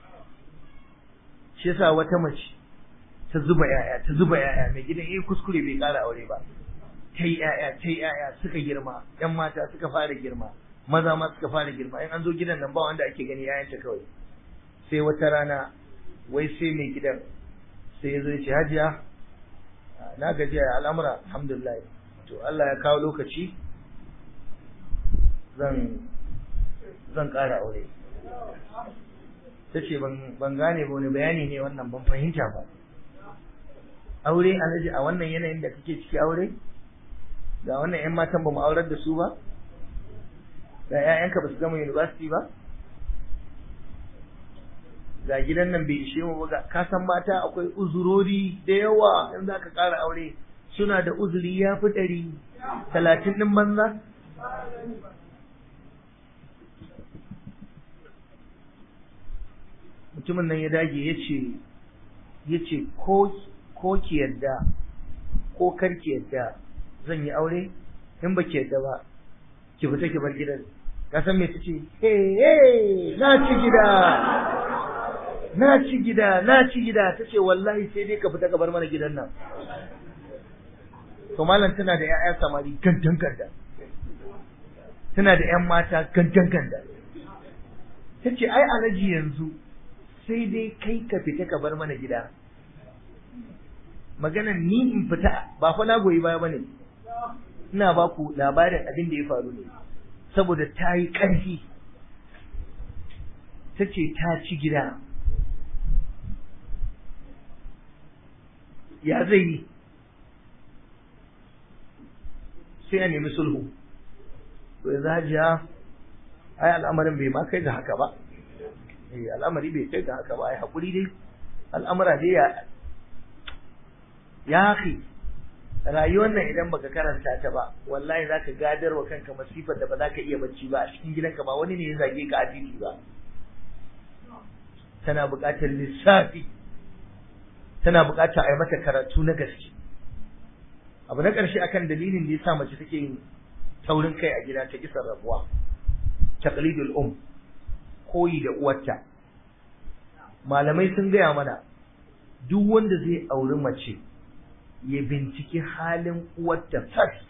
shi yasa wata mace ta zuba yaya ta zuba yaya mai gidan yayi kuskure bai ƙara aure ba ta yi yaya ta yi yaya suka girma yan mata suka fara girma maza ma suka fara girma in an zo gidan nan ba wanda ake gani yayanta kawai sai wata rana wai sai mai gidan sai ya zo ya ce hajiya na gajiya al'amura alhamdulillah to Allah ya kawo lokaci zan zan ƙara aure ta ce ban gane ba wani bayani ne wannan ban fahimta ba aure alhaji a wannan yanayin da kake ciki aure ga wannan 'yan matan ba mu aurar da su ba ga 'ya'yanka ba su gama university ba ga gidan nan bai ishe mu ba ka san mata akwai uzurori da yawa in za ka ƙara aure suna da uzuri ya fi ɗari talatin ɗin banza mutumin nan ya dage ya ce ya ce ko ki yadda ko kar ki yadda zan yi aure in ba ki yadda ba ki fita ki bar gidan ka san me tace hey na ci gida na ci gida na ci gida tace wallahi sai dai ka fita ka bar mana gidan nan to malam tana da ƴaƴa samari gandan ganda tana da ƴan mata gandan ganda tace ai alaji yanzu sai dai kai ka fita ka bar mana gida maganan ni in fita ba fa na goyi baya bane ina ba ku labarin abin da ya faru ne saboda ta yi ƙarfi ta ce ta ci gida ya zai yi sai a nemi sulhu to yanzu hajiya ai al'amarin bai ma kai ga haka ba eh al'amari bai kai ga haka ba ai hakuri dai al'amura dai ya ya akhi rayuwar nan idan baka karanta ta ba wallahi zaka gadar wa kanka masifar da ba za ka iya bacci ba a cikin gidanka ba wani ne ya zage ka a titi ba tana buƙatar lissafi tana buƙatar a yi mata karatu na gaske abu na ƙarshe akan dalilin da ya sa mace take yin taurin kai a gida ta kisar rabuwa taqlidul um koyi da uwarta malamai sun gaya mana duk wanda zai auri mace ya binciki halin uwarta first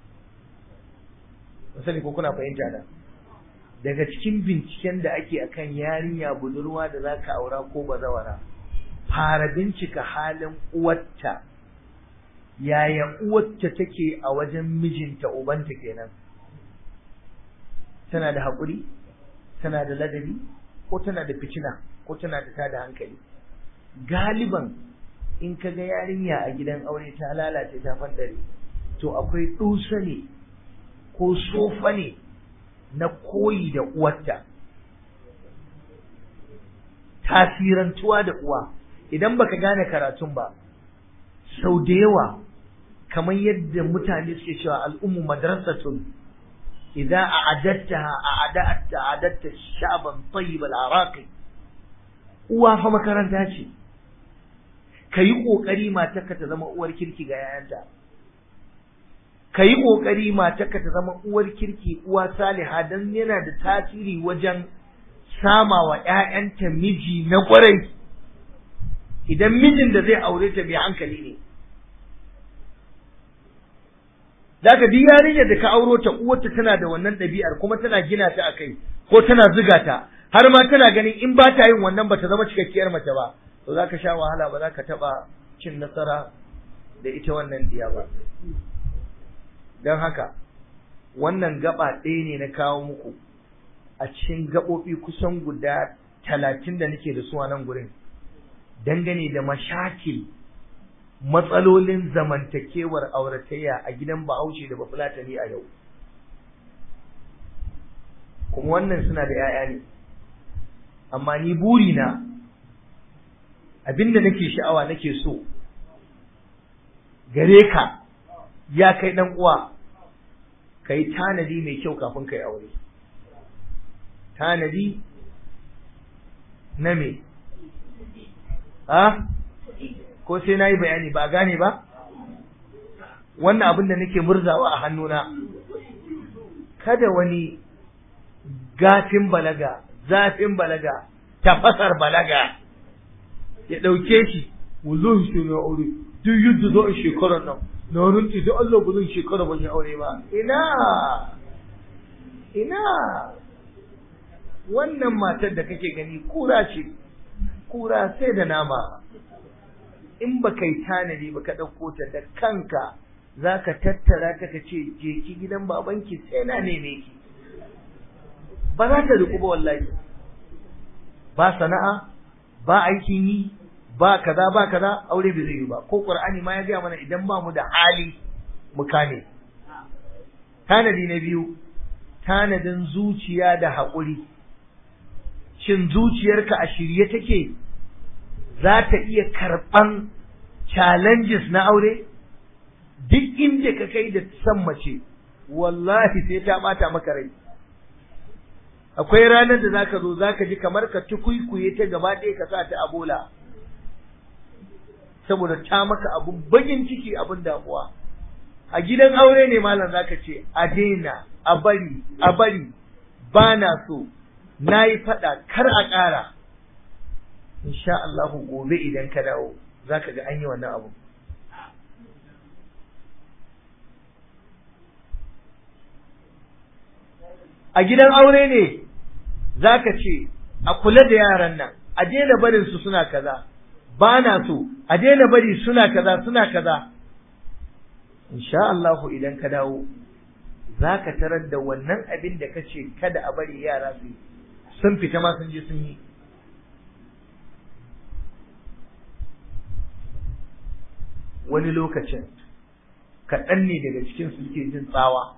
sani ko kuna fahimta da daga cikin binciken da ake akan yarinya budurwa da za ka aura ko bazawara fara bincika halin uwarta yaya uwarta take a wajen mijinta ubanta kenan tana da haƙuri tana da ladabi ko tana da fitina ko tana da tada hankali galiban in ka ga yarinya a gidan aure ta lalace ta fandare to akwai dusa ne ko sofa ne na koyi da uwarta tasirantuwa da uwa idan baka gane karatun ba sau da yawa kamar yadda mutane suke cewa al'ummu madrasatun idza a'adattaha a'adatta a'adatta shaban tayyib al-araqi uwa fa makaranta ce ka yi ƙoƙari matarka ta zama uwar kirki ga yayanta ka yi ƙoƙari matarka ta zama uwar kirki uwa saliha don yana da tasiri wajen sama wa ‘ya'yanta miji na ƙwarai idan mijin da zai aure ta mai hankali ne Daga duk yarinyar da ka auro ta uwarta tana da wannan ɗabi'ar kuma tana gina ta a kai ko tana ziga ta har ma tana ganin in ba ta yin wannan ba ta zama cikakkiyar mace ba to za ka sha wahala ba za ka taɓa cin nasara da ita wannan diya ba don haka wannan gaba ɗaya ne na kawo muku a cikin gaɓoɓi kusan guda talatin da nake da su a nan gurin dangane da mashakil matsalolin zamantakewar auratayya a gidan bahaushe da bafulatani a yau kuma wannan suna da 'ya'ya ne amma ni burina abinda nake sha'awa nake so gare ka ya kai dan uwa ka yi tanadi mai kyau kafin ka yi aure tanadi na me a ko sai na yi bayani ba gane ba wannan abin da nake murzawa a hannuna kada wani gafin balaga zafin balaga tafasar balaga ya ɗauke shi wallahi shi na aure duk yadda za a shekarar nan na rinci da Allah ba zan shekara ban yi aure ba ina ina wannan matar da kake gani kura ce kura sai da nama in ba kai tanadi ba ka ɗauko ta da kanka za ka tattara ta ka ce je ki gidan babanki sai na neme ki ba za ta riƙu ba wallahi ba sana'a ba aikin yi ba kaza ba kaza aure bai zai yi ba ko qur'ani ma ya gaya mana idan ba mu da hali mu kame tanadi na biyu tanadin zuciya da haƙuri shin zuciyarka a shirye take za ta iya karɓan challenges na aure duk inda ka kai da san mace wallahi sai ta bata maka rai akwai ranar da zaka zo zaka ji kamar ka tukuikuye ta gaba ɗaya ka sa ta a bola saboda ta maka abun bagin ciki abun damuwa a gidan aure ne malam zaka ce a daina a bari a bari ba na so na yi faɗa kar a ƙara insha Allahu gobe idan ka dawo zaka ga an yi wannan abu a gidan aure ne zaka ce a kula da yaran nan a daina barin su suna kaza ba na so a daina bari suna kaza suna kaza insha Allahu idan ka dawo zaka tarar da wannan abin da kace kada a bari yara su yi sun fita ma sun je sun yi wani lokacin kaɗan ne daga cikin su suke jin tsawa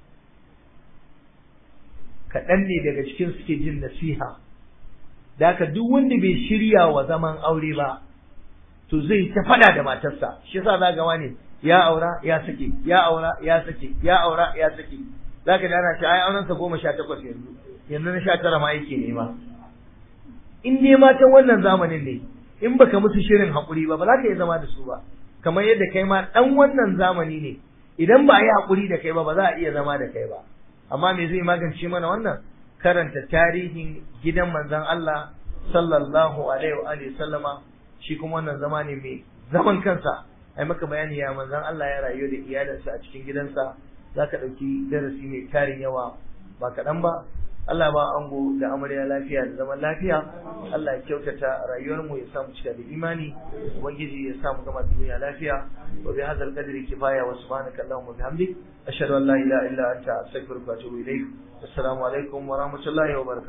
kaɗan ne daga cikin suke jin nasiha da haka duk wanda bai shirya wa zaman aure ba to zai ta faɗa da matarsa shi yasa za ga wani ya aura ya sake ya aura ya sake ya aura ya sake za ka ana ce ai aurensa goma sha takwas yanzu yanzu na sha tara ma yake nema in ne matan wannan zamanin ne in baka musu shirin haƙuri ba ba za ka iya zama da su ba kamar yadda kai ma ɗan wannan zamani ne idan ba a yi haƙuri da kai ba ba za a iya zama da kai ba amma me zai magance mana wannan karanta tarihin gidan manzon Allah sallallahu alaihi wa alihi sallama shi kuma wannan zama ne mai zaman kansa ai maka bayani ya manzon Allah ya rayu da iyalinsa a cikin gidansa zaka ɗauki darasi mai tarin yawa ba kaɗan ba Allah ba ango da amarya lafiya da zaman lafiya Allah ya kyautata rayuwar mu ya samu cika da imani ubangiji ya samu gama duniya lafiya wa bi hadzal qadri kifaya wa subhanaka allahumma wa bihamdik ashhadu an la ilaha illa anta astaghfiruka wa atubu ilaik assalamu alaikum wa rahmatullahi wa barakatuh